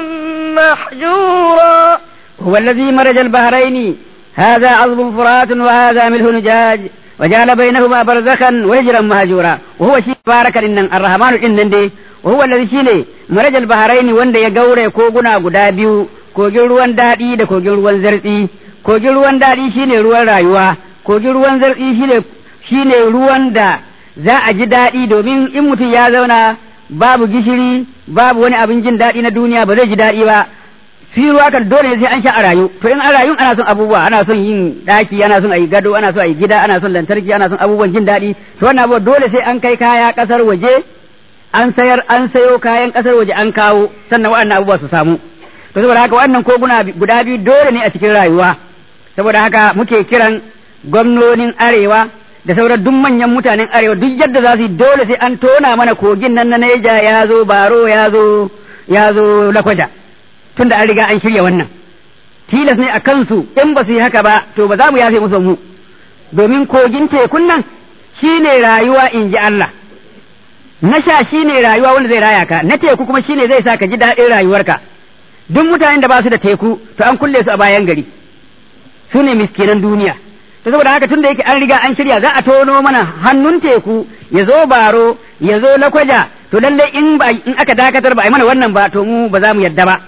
Speaker 1: محجورا
Speaker 2: هو الذي مرج البحرين هذا عظم فرات وهذا ملح نجاج وجعل بينهما برزخا وهجرا مهجورا وهو شيء بارك إن الرحمن إن دي وهو الذي شيء مرج البحرين وند يغوري كوغنا غدا biyu kogin ruwan daɗi da kogin ruwan zartsi kogin ruwan daɗi shine ruwan rayuwa kogin ruwan zartsi shine shine ruwan da za a ji daɗi domin in mutum ya zauna babu gishiri babu wani abin jin daɗi na duniya ba zai ji daɗi ba shi ruwa kan dole sai an sha a rayu to in an rayu ana son abubuwa ana son yin ɗaki ana son a yi gado ana son a yi gida ana son lantarki ana son abubuwan jin daɗi to wannan abubuwa dole sai an kai kaya ƙasar waje an sayar an sayo kayan ƙasar waje an kawo sannan waɗannan abubuwa su samu to saboda haka wannan koguna guda biyu dole ne a cikin rayuwa saboda haka muke kiran gwamnonin arewa da sauran duk manyan mutanen arewa duk yadda za su yi dole sai an tona mana kogin nan na Neja ya zo Baro ya zo ya zo Lakwaja tunda an riga an shirya wannan tilas ne a kansu in ba su yi haka ba to ba za mu yafe musu mu domin kogin tekun nan shine rayuwa in ji Allah na sha shine rayuwa wanda zai raya ka na teku kuma shine zai sa ka ji daɗin rayuwarka duk mutanen da ba su da teku to an kulle su a bayan gari su ne miskinan duniya to saboda haka tunda yake an riga an shirya za a tono mana hannun teku ya zo baro ya zo lakwaja to lalle in ba in aka dakatar ba a yi mana wannan ba to mu ba za mu yadda ba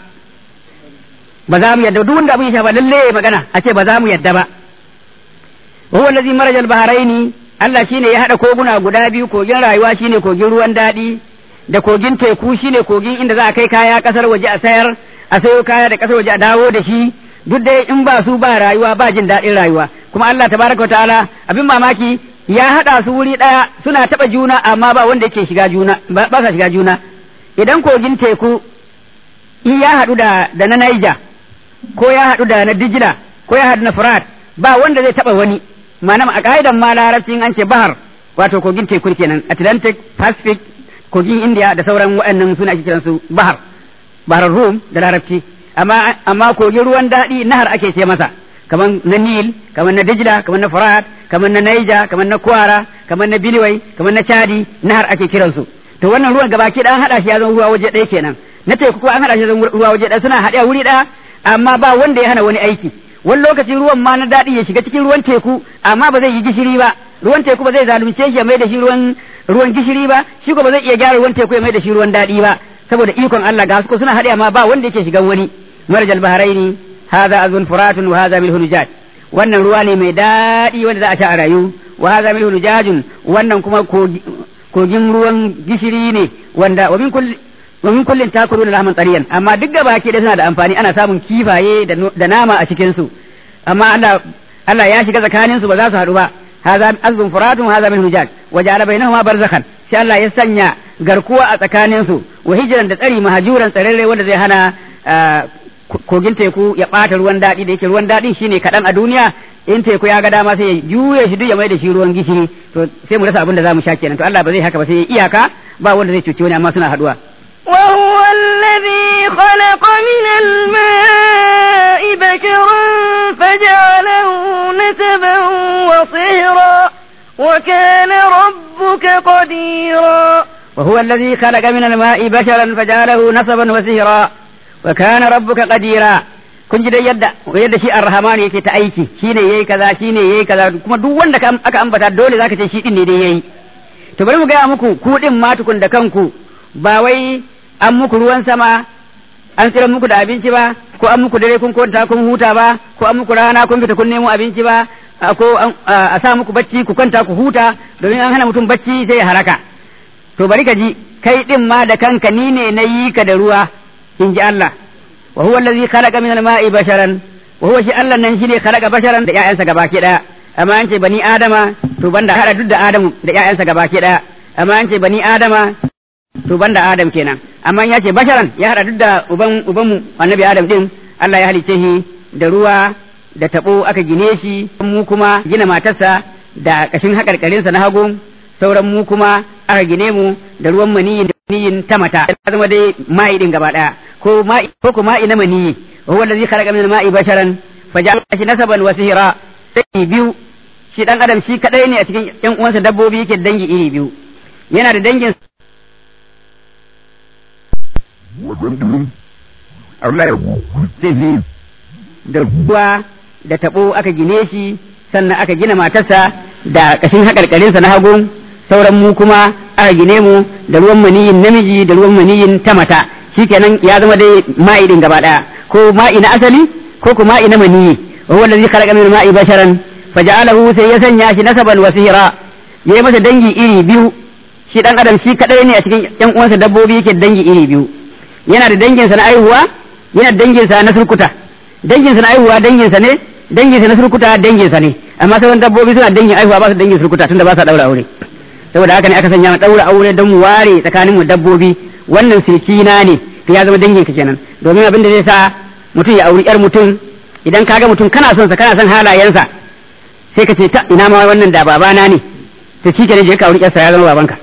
Speaker 2: ba za mu yadda duk wanda abin ya shafa lalle ya magana a ce ba za mu yadda ba huwa allazi maraj al-bahraini Allah shine ya hada koguna guda biyu kogin rayuwa shine kogin ruwan daɗi da kogin teku shine kogin inda za a kai kaya kasar waje a sayar a sayo kaya da kasar waje a dawo da shi duk dai in ba su ba rayuwa ba jin daɗin rayuwa kuma Allah tabaraka ta'ala abin mamaki ya haɗa su wuri ɗaya suna taɓa juna amma ba wanda yake shiga juna ba sa shiga juna idan kogin teku in ya haɗu da da na Niger ko ya haɗu da na Dijila ko ya haɗu na Furat ba wanda zai taɓa wani ma'ana a ka'idan ma larabci an ce bahar wato kogin teku kenan Atlantic Pacific kogin indiya da sauran waɗannan suna ake kiransu bahar bahar rum da larabci amma amma kogin ruwan daɗi nahar ake ce masa kamar na nil kamar na dijla kamar na furat kamar na naija kamar na kwara kamar na biliwai kamar na chadi nahar ake kiransu to wannan ruwan gabaki ɗaya an haɗa shi ya zama ruwa waje ɗaya kenan na teku kuma an haɗa shi ya zama ruwa waje ɗaya suna haɗe a wuri ɗaya amma ba wanda ya hana wani aiki wani lokaci ruwan ma na daɗi ya shiga cikin ruwan teku amma ba zai yi gishiri ba ruwan teku ba zai zalunce shi ya mai da shi ruwan ruwan gishiri ba shi ko ba zai iya gyara ruwan teku ya mai da shi ruwan daɗi ba saboda ikon Allah ga su suna haɗe amma ba wanda yake shigan wani marjal bahraini hadha azun furatun wa hadha milhun nujaj wannan ruwa ne mai daɗi wanda za a sha a rayu wa hadha milhun nujajun wannan kuma kogin ruwan gishiri ne wanda wa min kulli wa min kullin takuluna lahman tariyan amma duk da baki da suna da amfani ana samun kifaye da nama a cikin su amma Allah Allah ya shiga tsakanin su ba za su haɗu ba hadha azun furatun hadha min hujaj wa ja'ala bainahuma barzakhan sai Allah ya sanya garkuwa a tsakanin su wa hijran da tsari mahajuran tsararre wanda zai hana kogin teku ya ɓata ruwan daɗi da yake ruwan daɗi shine kaɗan a duniya in teku ya ga dama sai ya juye shi duk ya mai da shi ruwan gishiri to sai mu rasa abin da za mu sha kenan to Allah ba zai haka ba sai ya iyaka ba wanda zai cuci wani amma suna haɗuwa
Speaker 1: وهو الذي خلق من الماء بشرا فجعله نسبا وصهرا وكان ربك قديرا
Speaker 2: وهو الذي خلق من الماء بشرا فجعله نسبا وسهرا وكان ربك قديرا kun ji dai yadda yadda shi arrahman yake ta aiki shine yayi kaza shine yayi kaza kuma duk wanda aka ambata dole zaka ce shi din ne dai yayi to bari mu gaya muku ku din ma tukun da kanku ba wai an muku ruwan sama an tsira muku da abinci ba ko an muku dare kun kwanta kun huta ba ko an muku rana kun fita kun nemo abinci ba ko a sa muku bacci ku kwanta ku huta domin an hana mutum bacci sai ya haraka to bari ka ji kai din ma da kanka ni ne na yi ka da ruwa in ji Allah wa huwa allazi khalaqa min al-ma'i basharan wa huwa shi Allah nan shine khalaqa basharan da ƴaƴansa gabaki daya amma an ce bani adama to banda hada duk da adamu da ƴaƴansa gabaki daya amma an ce bani adama to banda adam kenan amma ya ce basharan ya hada duk da uban uban mu annabi adam din Allah ya halice shi da ruwa da tabo aka gine shi mu kuma gina matarsa da kashin hakarkarinsa na hagu sauran mu kuma aka gine mu da ruwan maniyin da maniyin ta mata ya zama dai ma'i din gaba daya ko ma'i ko ko ma'i na maniyi wa huwa allazi khalaqa min al-ma'i basharan faja'ala shi nasaban wa sihra sai biyu shi dan adam shi kadai ne a cikin yan uwansa dabbobi yake dangi iri biyu yana da dangin da ruwa da tabo aka gine shi sannan aka gina matarsa da kashin haƙarƙarinsa na hagu sauran mu kuma aka gine mu da ruwan maniyin namiji da ruwan maniyin ta mata shikenan ya zama dai ma'i din gaba daya ko ma'i na asali ko ko ma'i na maniyi wa huwa allazi khalaqa min ma'i basharan faja'alahu sai ya sanya shi nasaban wa sihra yayi masa dangi iri biyu shi dan adam shi kadai ne a cikin yan uwansa dabbobi yake dangi iri biyu yana da danginsa na aihuwa yana da danginsa na surkuta danginsa na aihuwa danginsa ne danginsa na surkuta danginsa ne amma sauran dabbobi suna dangin aihuwa ba su dangin surkuta tunda ba sa daura aure saboda haka ne aka sanya daura aure don mu ware tsakanin mu dabbobi wannan sirkina ne to ya zama dangin ka kenan domin abin da zai sa mutum ya auri yar mutum idan kaga mutum kana son sa kana son halayensa sai ka ce ta ina ma wannan da babana ne to shi kenan je ka auri yarsa ya zama babanka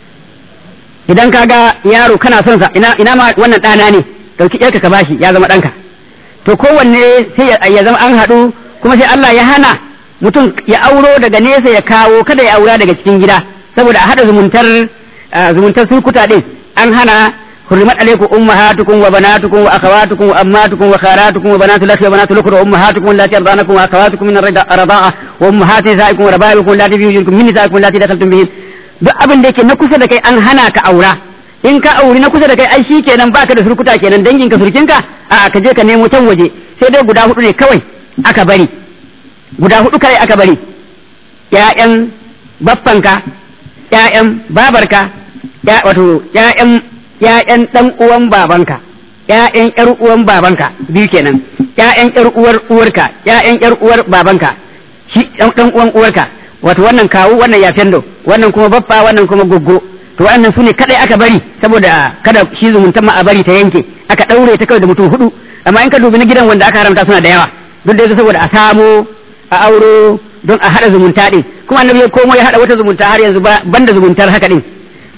Speaker 2: idan ka ga yaro kana son sa ina ina ma wannan ɗana ne dauki yarka ka bashi ya zama ɗanka to kowanne sai ya zama an haɗu kuma sai Allah ya hana mutum ya auro daga nesa ya kawo kada ya aura daga cikin gida saboda a haɗa zumuntar zumuntar surkuta din an hana حرمت عليكم امهاتكم وبناتكم واخواتكم واماتكم وخالاتكم وبنات الاخ وبنات الاخت وامهاتكم اللاتي ارضانكم واخواتكم من الرضاعه وامهات نسائكم وربائبكم اللاتي في وجودكم من نسائكم اللاتي دخلتم بهن duk abin da yake na kusa da kai an hana ka aura in ka auri na kusa da kai ai shi kenan baka da surkuta kenan danginka surkinka a ka je ka nemo can waje sai dai guda hudu ne kawai aka bari guda hudu kai aka bari ƴaƴan baffanka ƴaƴan babarka wato ƴaƴan ƴaƴan dan uwan babanka ƴaƴan ƴar uwan babanka biyu kenan ƴaƴan ƴar uwar uwarka ƴaƴan ƴar uwar babanka shi dan uwan uwarka wato wannan kawu wannan ya fendo wannan kuma baffa wannan kuma goggo to wannan su ne kadai aka bari saboda kada shi zumuntan ma a bari ta yanke aka daure ta kawai da mutum hudu amma in ka dubi na gidan wanda aka haramta suna da yawa duk da saboda a samo a auro don a hada zumunta din kuma annabi ya komo ya hada wata zumunta har yanzu banda zumuntar haka din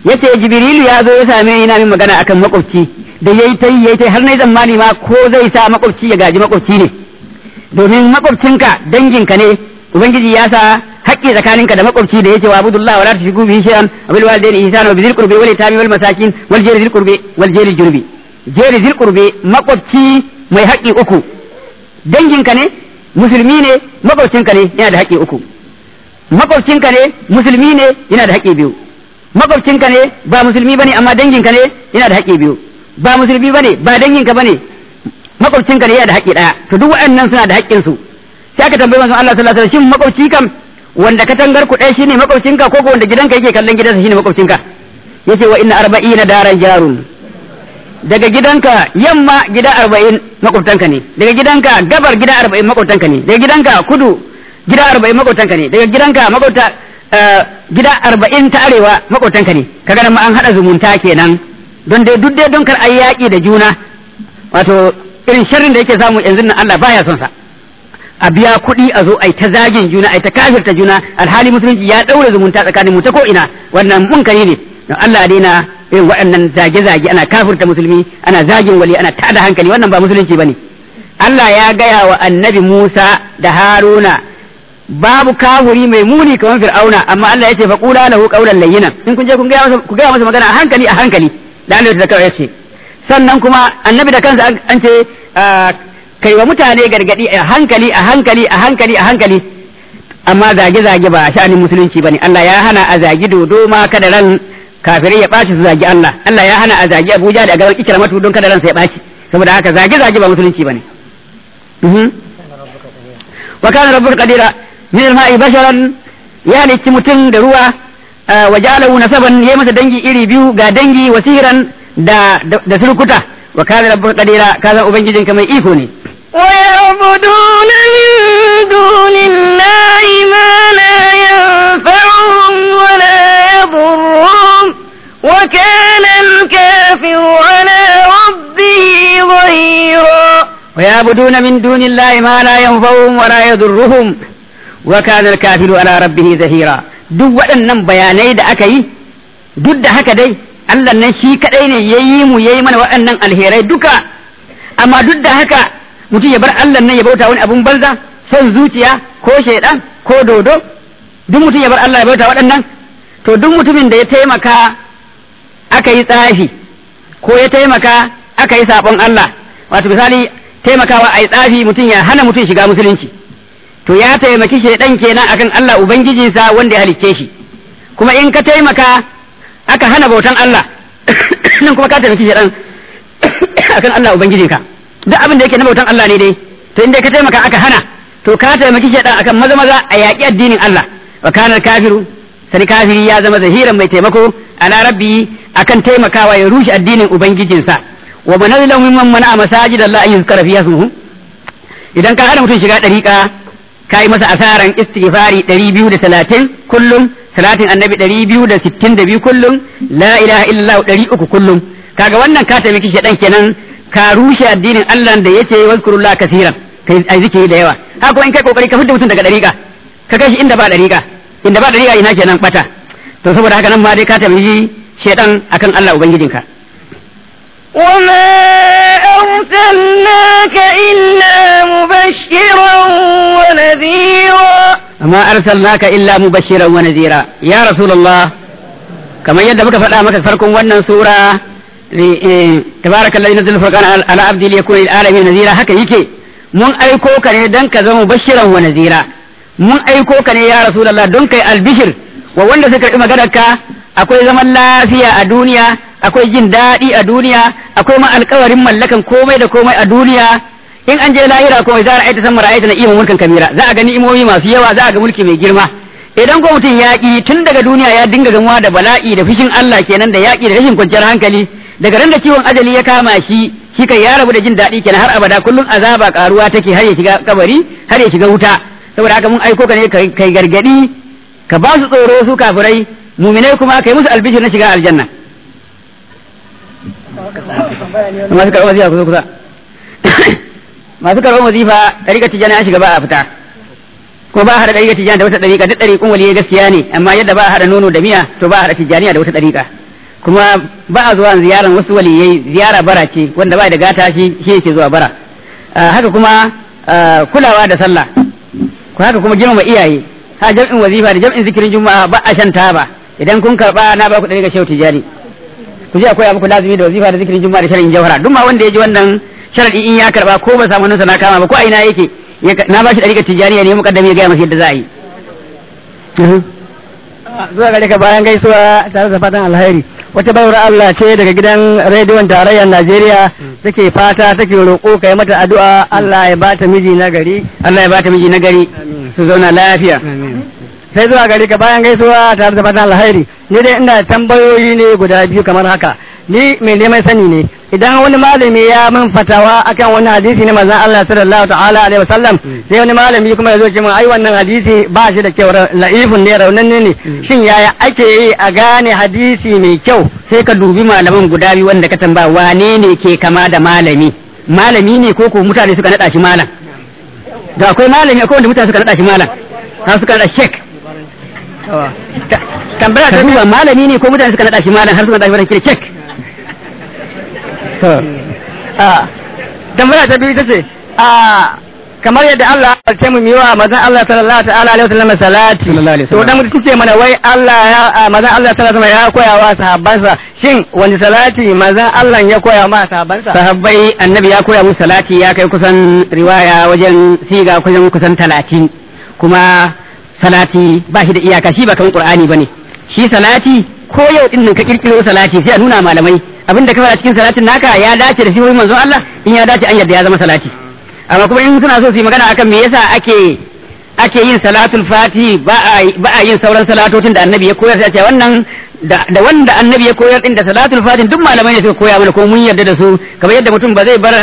Speaker 2: yace jibrilu ya zo ya same ni yana min magana akan makwabci da yayi tai yayi tai har nayi zamani ma ko zai sa makwabci ya gaji makwabci ne domin makwabcinka danginka ne ubangiji ya sa haƙƙi tsakaninka da makwabci da yake wa abudullah wala tushriku bihi shay'an wa bil walidayni ihsana wa bizil qurbi wal yatami wal masakin wal jari zil qurbi wal jari jurbi jari zil qurbi makwabci mai haƙƙi uku danginka ne musulmi ne makwabcinka ne yana da haƙƙi uku makwabcinka ne musulmi ne yana da haƙƙi biyu makwabcinka ne ba musulmi bane amma danginka ne yana da haƙƙi biyu ba musulmi bane ba danginka bane makwabcinka ne yana da haƙƙi ɗaya to duk waɗannan suna da haƙƙin su sai aka tambayi manzon Allah sallallahu alaihi wasallam shin makwabci kam wanda katangar ku ɗaya shine makwabcinka ko ko wanda gidanka yake kallon gidansa shine makwabcinka yace wa inna arba'ina daran jarun daga gidanka yamma gida arba'in makwabtanka ne daga gidanka gabar gida arba'in makwabtanka ne daga gidanka kudu gida arba'in makwabtanka ne daga gidanka makwabta gida arba'in ta arewa makwabtanka ne kaga nan ma an haɗa zumunta kenan don dai duk dai don kar ayi yaƙi da juna wato irin sharrin da yake samu yanzu nan Allah baya son sa a biya kuɗi a zo ai ta zagin juna ai ta kafirta juna alhali musulunci ya ɗaure zumunta tsakanin mu ta ko ina wannan munkari ne don Allah daina irin waɗannan zage-zage ana kafirta musulmi ana zagin wali ana tada hankali wannan ba musulunci bane Allah ya gaya wa annabi Musa da Haruna babu kafuri mai muni kamar Fir'auna amma Allah ya ce fa qula lahu qawlan layyinan in kun je kun gaya masa ku gaya masa magana a hankali a hankali da Allah ya zakara yace sannan kuma annabi da kansa an ce kai wa mutane gargadi a hankali a hankali a hankali a hankali amma zage-zage ba sha'anin musulunci bane Allah ya hana a zagi dodo ma kada ran kafirai ya ɓaci su zagi Allah Allah ya hana a zagi Abuja da gaban ikramatu don kada ransa ya ɓaci saboda haka zage-zage ba musulunci bane wa kana rabbuka qadira min al-ma'i basharan ya halicci mutum da ruwa wa ja'alahu nasaban yayi masa dangi iri biyu ga dangi wasiran da da surkuta wa kana rabbuka qadira kaza ubangijinka mai iko ne
Speaker 1: ويعبدون من دون الله ما لا ينفعهم ولا يضرهم وكان الكافر على ربه ظهيرا
Speaker 2: ويعبدون من دون الله ما لا ينفعهم ولا يضرهم وكان الكافر على ربه ظهيرا duk waɗannan bayanai da aka yi duk da haka dai Allah nan shi kaɗai ne ya yi mu ya yi mana waɗannan alherai duka amma duk da haka mutum ya bar Allah nan ya bauta wani abun banza son zuciya ko shaidan ko dodo duk mutum ya bar Allah ya bauta waɗannan to duk mutumin da ya taimaka aka yi tsafi ko ya taimaka aka yi sabon Allah wato misali taimakawa a yi tsafi mutum ya hana mutum shiga musulunci to ya taimaki shaidan kenan akan Allah ubangijinsa wanda ya halicce shi kuma in ka taimaka aka hana bautan Allah nan kuma ka taimaki shaidan akan Allah ubangijinka duk abin da yake na bautan Allah ne dai to inda ka taimaka aka hana to ka taimaki shaidan akan maza maza a yaƙi addinin Allah wa kana kafiru sani kafiri ya zama zahiran mai taimako ala rabbi akan taimakawa ya rushe addinin ubangijinsa wa man azlamu mimman mana masajid Allah an yuzkara fiha ismuhu idan ka hana mutum shiga dariƙa kai masa asaran istighfari 230 kullum salatin annabi 262 kullum la ilaha illallah 300 kullum kaga wannan ka taimaki shedan kenan ka rushe addinin Allah da yace wazkurullah kaseeran kai ai zikiri da yawa haka in kai kokari ka fidda mutum daga dariƙa ka kai shi inda ba dariƙa inda ba dariƙa ina kenan bata to saboda haka nan ma dai ka taimaki shedan akan Allah ubangijinka
Speaker 1: وما أرسلناك إلا مبشرا ونذيرا
Speaker 2: وما أرسلناك إلا مبشرا ونذيرا يا رسول الله كما يد بك فلا مك فرق ونن سورة تبارك الذي نزل الفرقان على عبده ليكون للعالمين نذيرا هكا يكي mun aiko ka ne don ka zama bashiran wa nazira mun aiko ka ne ya rasulullah don kai albishir wa wanda suka karɓi maganarka akwai zaman lafiya a duniya akwai jin daɗi a duniya akwai ma alkawarin mallakan komai da komai a duniya in an je lahira komai za a aita san mara'aita na ima mulkin kabira za a gani imomi masu yawa za a ga mulki mai girma idan ko mutum yaƙi tun daga duniya ya dinga gamuwa da bala'i da fushin Allah kenan da yaƙi da rashin kwanciyar hankali daga ran da ciwon ajali ya kama shi shi kai ya rabu da jin daɗi kenan har abada kullum azaba karuwa take har ya shiga kabari har ya shiga wuta saboda haka mun aiko ka ne kai gargadi ka ba su tsoro su kafirai muminai kuma kai musu albishir na shiga aljanna masu karɓar wazifa kusa kusa masu karɓar wazifa ɗariƙar tijjani an shiga ba a fita ko ba a haɗa ɗariƙar tijjani da wata ɗariƙa duk ɗariƙun waliyai gaskiya ne amma yadda ba a haɗa nono da miya to ba a haɗa tijjaniya da wata ɗariƙa kuma ba a zuwa ziyaran wasu waliyai ziyara bara ce wanda ba da gata shi shi yake zuwa bara haka kuma kulawa da sallah ko haka kuma girmama iyaye ha jam'in wazifa da jam'in zikirin juma'a ba a shan taba idan kun karba na ba ku ɗari ga shehu tijani ku je akwai muku lazimi da wazifa da zikirin juma'a da shar'in jawhara duk ma wanda ya ji wannan sharadi in ya karba ko ba samu nunsa na kama ba ko a ina yake na ba shi ɗari ga tijani ne mukaddami ya gaya masa yadda za a yi
Speaker 3: zuwa gare ka bayan gaisuwa tare da fatan alheri wata bayar Allah ce daga gidan rediyon tarayyar Najeriya take fata take roƙo kai mata addu'a Allah ya bata miji na gari
Speaker 2: Allah ya bata miji na gari su zauna lafiya
Speaker 3: sai zuwa gare ka bayan gaisuwa tare da fatan alheri ni dai ina tambayoyi ne guda biyu kamar haka ni mai neman sani ne idan wani malami ya min fatawa akan wani hadisi ne manzon Allah sallallahu ta'ala alaihi wasallam sai wani malami kuma ya zo ce min ai wannan hadisi ba shi da kyau la'ifun ne raunanne ne shin yaya ake yi a gane hadisi mai kyau
Speaker 2: sai ka dubi malaman guda biyu wanda ka tambaya wane ne ke kama da malami malami ne ko ko mutane suka nada shi malam da akwai malami akwai wanda mutane suka nada shi malam har suka nada shek tambaya ta duba malami ne ko mutane suka nada shi malam har suka nada shi wani shek
Speaker 3: tambaya ta biyu ta ce a kamar yadda Allah ya ce mu yi wa mazan Allah sallallahu ta'ala alaihi wasallam salati to dan mutum ce mana wai Allah ya mazan Allah sallallahu alaihi ya koya wa sahabbansa shin wani salati mazan Allah ya koya ma sahabbansa
Speaker 2: sahabbai annabi ya koya musu salati ya kai kusan riwaya wajen siga kusan kusan talatin kuma salati ba shi da iyaka shi ba kamar qur'ani bane shi salati ko yau din nan ka kirkiro salati sai a nuna malamai abin da ka fara cikin salatin naka ya dace da shi manzon Allah in ya dace an yadda ya zama salati amma kuma in suna so su yi magana akan me yasa ake ake yin salatul fati ba a ba a yin sauran salatotin da annabi ya koyar sai ce wannan da wanda annabi ya koyar din da salatul fatin duk malamai ne suka koya mana ko mun yarda da su kamar yadda mutum ba zai bar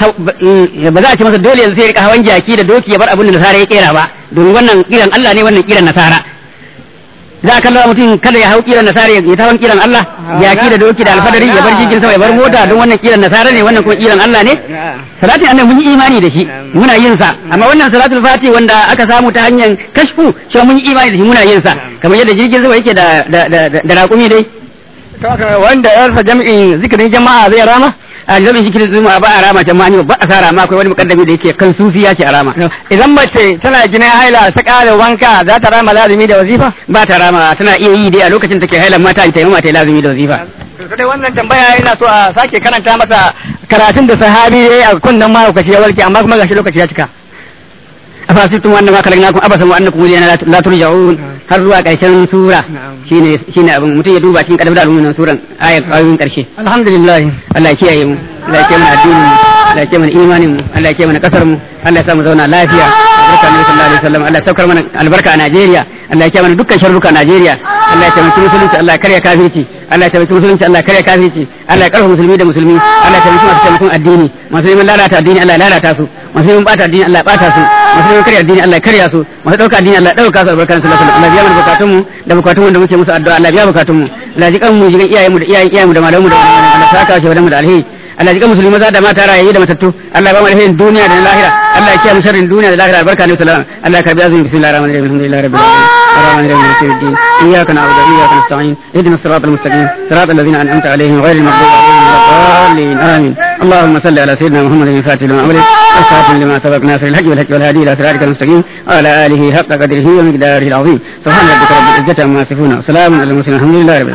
Speaker 2: ba za a ce masa dole yanzu sai ya rika hawan jaki da doki ya bar abin da nasara ya kera ba domin wannan kiran Allah ne wannan kiran nasara za a kalla mutum kada ya hau kiran nasara ya ta hawan kiran Allah jaki da doki da alfadari ya bar jirgin sama ya bar mota don wannan kiran nasara ne wannan kuma kiran Allah ne salatin annabi mun yi imani da shi muna yin sa amma wannan salatul fati wanda aka samu ta hanyar kashfu shi mun yi imani da shi muna yin sa kamar yadda jirgin sama yake da da da raƙumi dai
Speaker 3: wanda ya rasa jami'in zikirin jama'a zai rama
Speaker 2: a jami'in zikirin juma'a ba a rama jama'a ba a sara ma akwai wani mukaddami da yake kan sufi ya ce a rama
Speaker 3: idan mace tana ginin haila ta ƙara wanka za ta rama lazumi da wazifa
Speaker 2: ba ta rama tana iya yi dai a lokacin take hailan mata ta yi mata lazumi da wazifa
Speaker 3: sai wannan tambaya ina so a sake karanta masa karatun da sahabi yayi a kunnan mahaukaci ya warke amma kuma gashi lokaci ya cika
Speaker 2: afasittum wannan ma kalagnakum abasan wa annakum ilayna la turja'un har zuwa karshen sura shine shine abin mutum ya duba cikin kadabda al'umman suran ayat ayoyin karshe
Speaker 3: alhamdulillah
Speaker 2: Allah ya kiyaye mu Allah ya kiyaye mana addinin mu Allah ya kiyaye mana imanin mu Allah ya kiyaye mana kasar mu Allah ya sa mu zauna lafiya albarka Annabi sallallahu alaihi wasallam Allah ya saukar mana albarka a Najeriya Allah ya kiyaye mana dukkan sharruka a Najeriya Allah ya taimaki musulunci Allah ya karya kafirci Allah ya taimaki musulunci Allah ya karya kafirci Allah ya karfafa musulmi da musulmi Allah ya taimaki masu taimakon addini masu neman lalata addini Allah ya lalata su masu neman bata addini Allah ya bata su masu neman karya addini Allah ya karya su masu dauka addini Allah ya dauka su albarkan sallallahu alaihi wasallam Allah ya biya mana bukatun mu da bukatun mu da muke musu addu'a Allah ya biya bukatun mu Allah ya ji kan mu ji iyayen mu da iyayen iyayen mu da malamu da Allah ya saka shi mu da alheri Allah ya ji kan musulmi maza da mata rayayi da matattu Allah ya ba mu alherin duniya da lahira Allah ya kiyaye mu sharrin duniya da lahira albarka ne sallallahu Allah ya karbi azumi bismillahir rahmanir rahim alhamdulillahi rabbil alamin الرحمن الرحيم مالك يوم الدين اياك نعبد واياك نستعين اهدنا الصراط المستقيم صراط الذين انعمت عليهم غير المغضوب عليهم ولا الضالين امين اللهم صل على سيدنا محمد الفاتح لما امرك والخاتم لما سبق ناصر الحق والحق والهادي الى صراطك المستقيم وعلى اله حق قدره ومقداره العظيم سبحان ربك رب العزه عما يصفون وسلام على المرسلين الحمد لله رب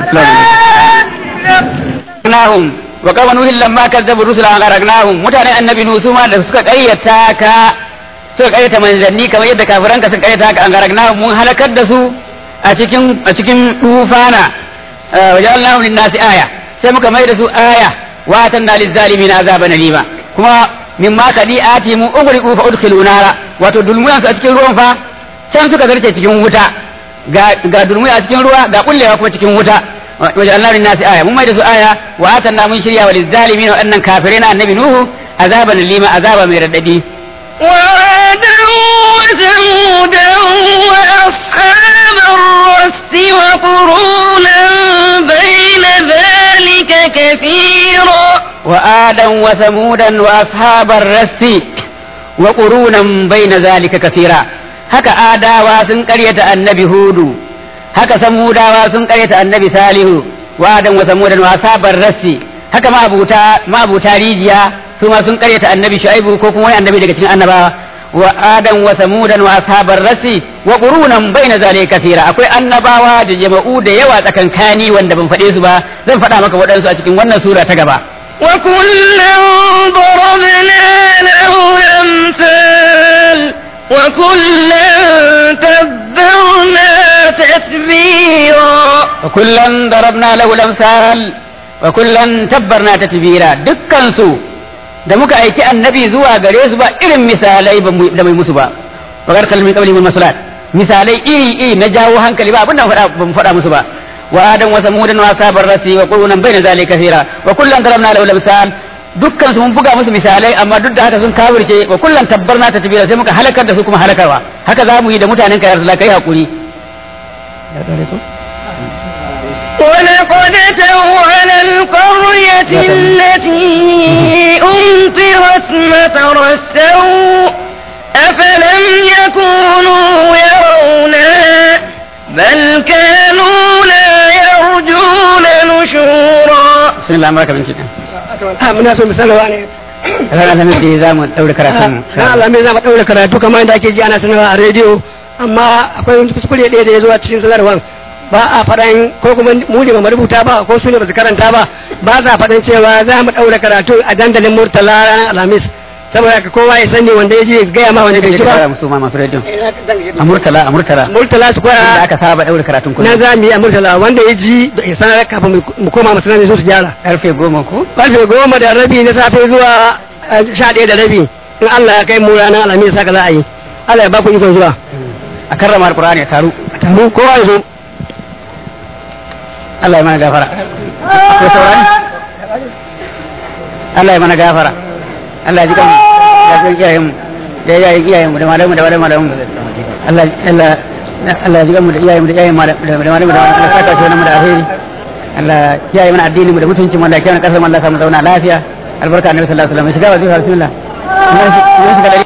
Speaker 2: العالمين wa kama nuhin lamma kazzabu rusula an garagnahum mutane annabi nuhu ma da suka ƙaryata ka suka ƙaryata manzanni kamar yadda kafiran ka suka ƙaryata ka an garagnahum mun halakar da su a cikin a cikin tufana wa ja'alnahu lin-nasi aya sai muka mai da su aya wa atanna liz-zalimin azaban alima kuma mimma kadi'ati mu ugriqu fa udkhilu nara wato dulmuyan su a cikin ruwan fa can suka zarce cikin wuta ga ga dulmuya a cikin ruwa ga kullewa kuma cikin wuta وجعلنا للناس آية مما يدسوا آية وآتنا من شريا وللظالمين وأن كافرين النبي نوح عذابا لما عذابا من رددي
Speaker 1: وعادا وثمودا وأصحاب الرس وقرونا بين ذلك كثيرا
Speaker 2: وآدا وثمودا وأصحاب الرس وقرونا بين ذلك كثيرا هكا آدا واسن قرية النبي هود haka samudawa sun karyata annabi salihu wa adam wa samud wa asabar rasi haka ma abuta ma abuta rijiya su ma sun karyata annabi shu'aibu ko kuma wani annabi daga cikin annabawa wa adam wa samud wa asabar rasi wa qurunan baina zalika kathira akwai annabawa da jama'u da yawa tsakankani wanda ban faɗe su ba zan faɗa maka waɗansu a cikin wannan sura ta gaba
Speaker 1: وكلا ضربنا له الأمثال وكلا تبرنا تتبيرا
Speaker 2: وكلا ضربنا له الامثال وكلا تبرنا تتبيرا dukkan su da muka aiki annabi zuwa gare su ba irin misalai da mai musu ba bakar kalmi qabli min masalat misalai iri iri na jawo hankali ba abin da ban faɗa musu ba wa adam wa samudan wa asabar rasi wa qurunan bayna zalika kathira wa kullan darabna lahu al-amsal dukkan su mun buga musu misalai amma duk da haka sun kafirce wa kullan tabbarna tatbira sai muka halakar da su kuma halakarwa haka za mu yi da mutanen ka ya rasulullah kai hakuri
Speaker 1: ولقد أتوا على القرية التي أمطرت مطر السوء أفلم يكونوا يرونها بل كانوا لا يرجون نشورا
Speaker 2: بسم الله أمرك من كده
Speaker 3: muna so mu sanarwa ne
Speaker 2: ranar alhamis za mu ɗaure karatun
Speaker 3: na alamai za mu ɗaure karatu kamar yadda ake ji ana sanarwa a rediyo amma akwai wani kuskure ɗaya da ya zo a cikin sanarwar ba a faɗan ko kuma mu ne ba mu rubuta ba ko su ne ba su karanta ba ba za faɗan cewa za mu ɗaure karatu a dandalin murtala ranar alhamis saboda haka kowa ya sani wanda ya je ya gaya ma wanda bai ji ba
Speaker 2: musu ma masu rediyo a murtala a murtala
Speaker 3: murtala su
Speaker 2: da
Speaker 3: kwaya
Speaker 2: aka saba ɗaure karatun
Speaker 3: na
Speaker 2: kullum
Speaker 3: za mu yi a murtala wanda ya ji da ya sanar kafin mu koma masu nan su su gyara
Speaker 2: karfe goma ko
Speaker 3: karfe goma da rabi na safe zuwa eh, sha ɗaya da rabi in Allah ya kai mu ranar alhamis haka za a yi Allah ya ba ku ikon zuwa
Speaker 2: a karrama alkur'ani ya taru
Speaker 3: taru kowa ya zo
Speaker 2: Allah ya mana gafara akwai saurani Allah ya mana gafara Allah ya ji kanmu ya ji iyayen mu da iyayen iyayen mu da malamu da malamu malamu Allah Allah Allah ya ji kanmu da iyayen mu da iyayen mu da da malamu da malamu Allah ya saka shi wannan mu da alheri Allah ya yi mana addinin mu da mutuncin mu Allah ya kiyaye kasar mu Allah ya samu zauna lafiya albarka annabi sallallahu alaihi wasallam shiga wa zuwa bismillah mun shiga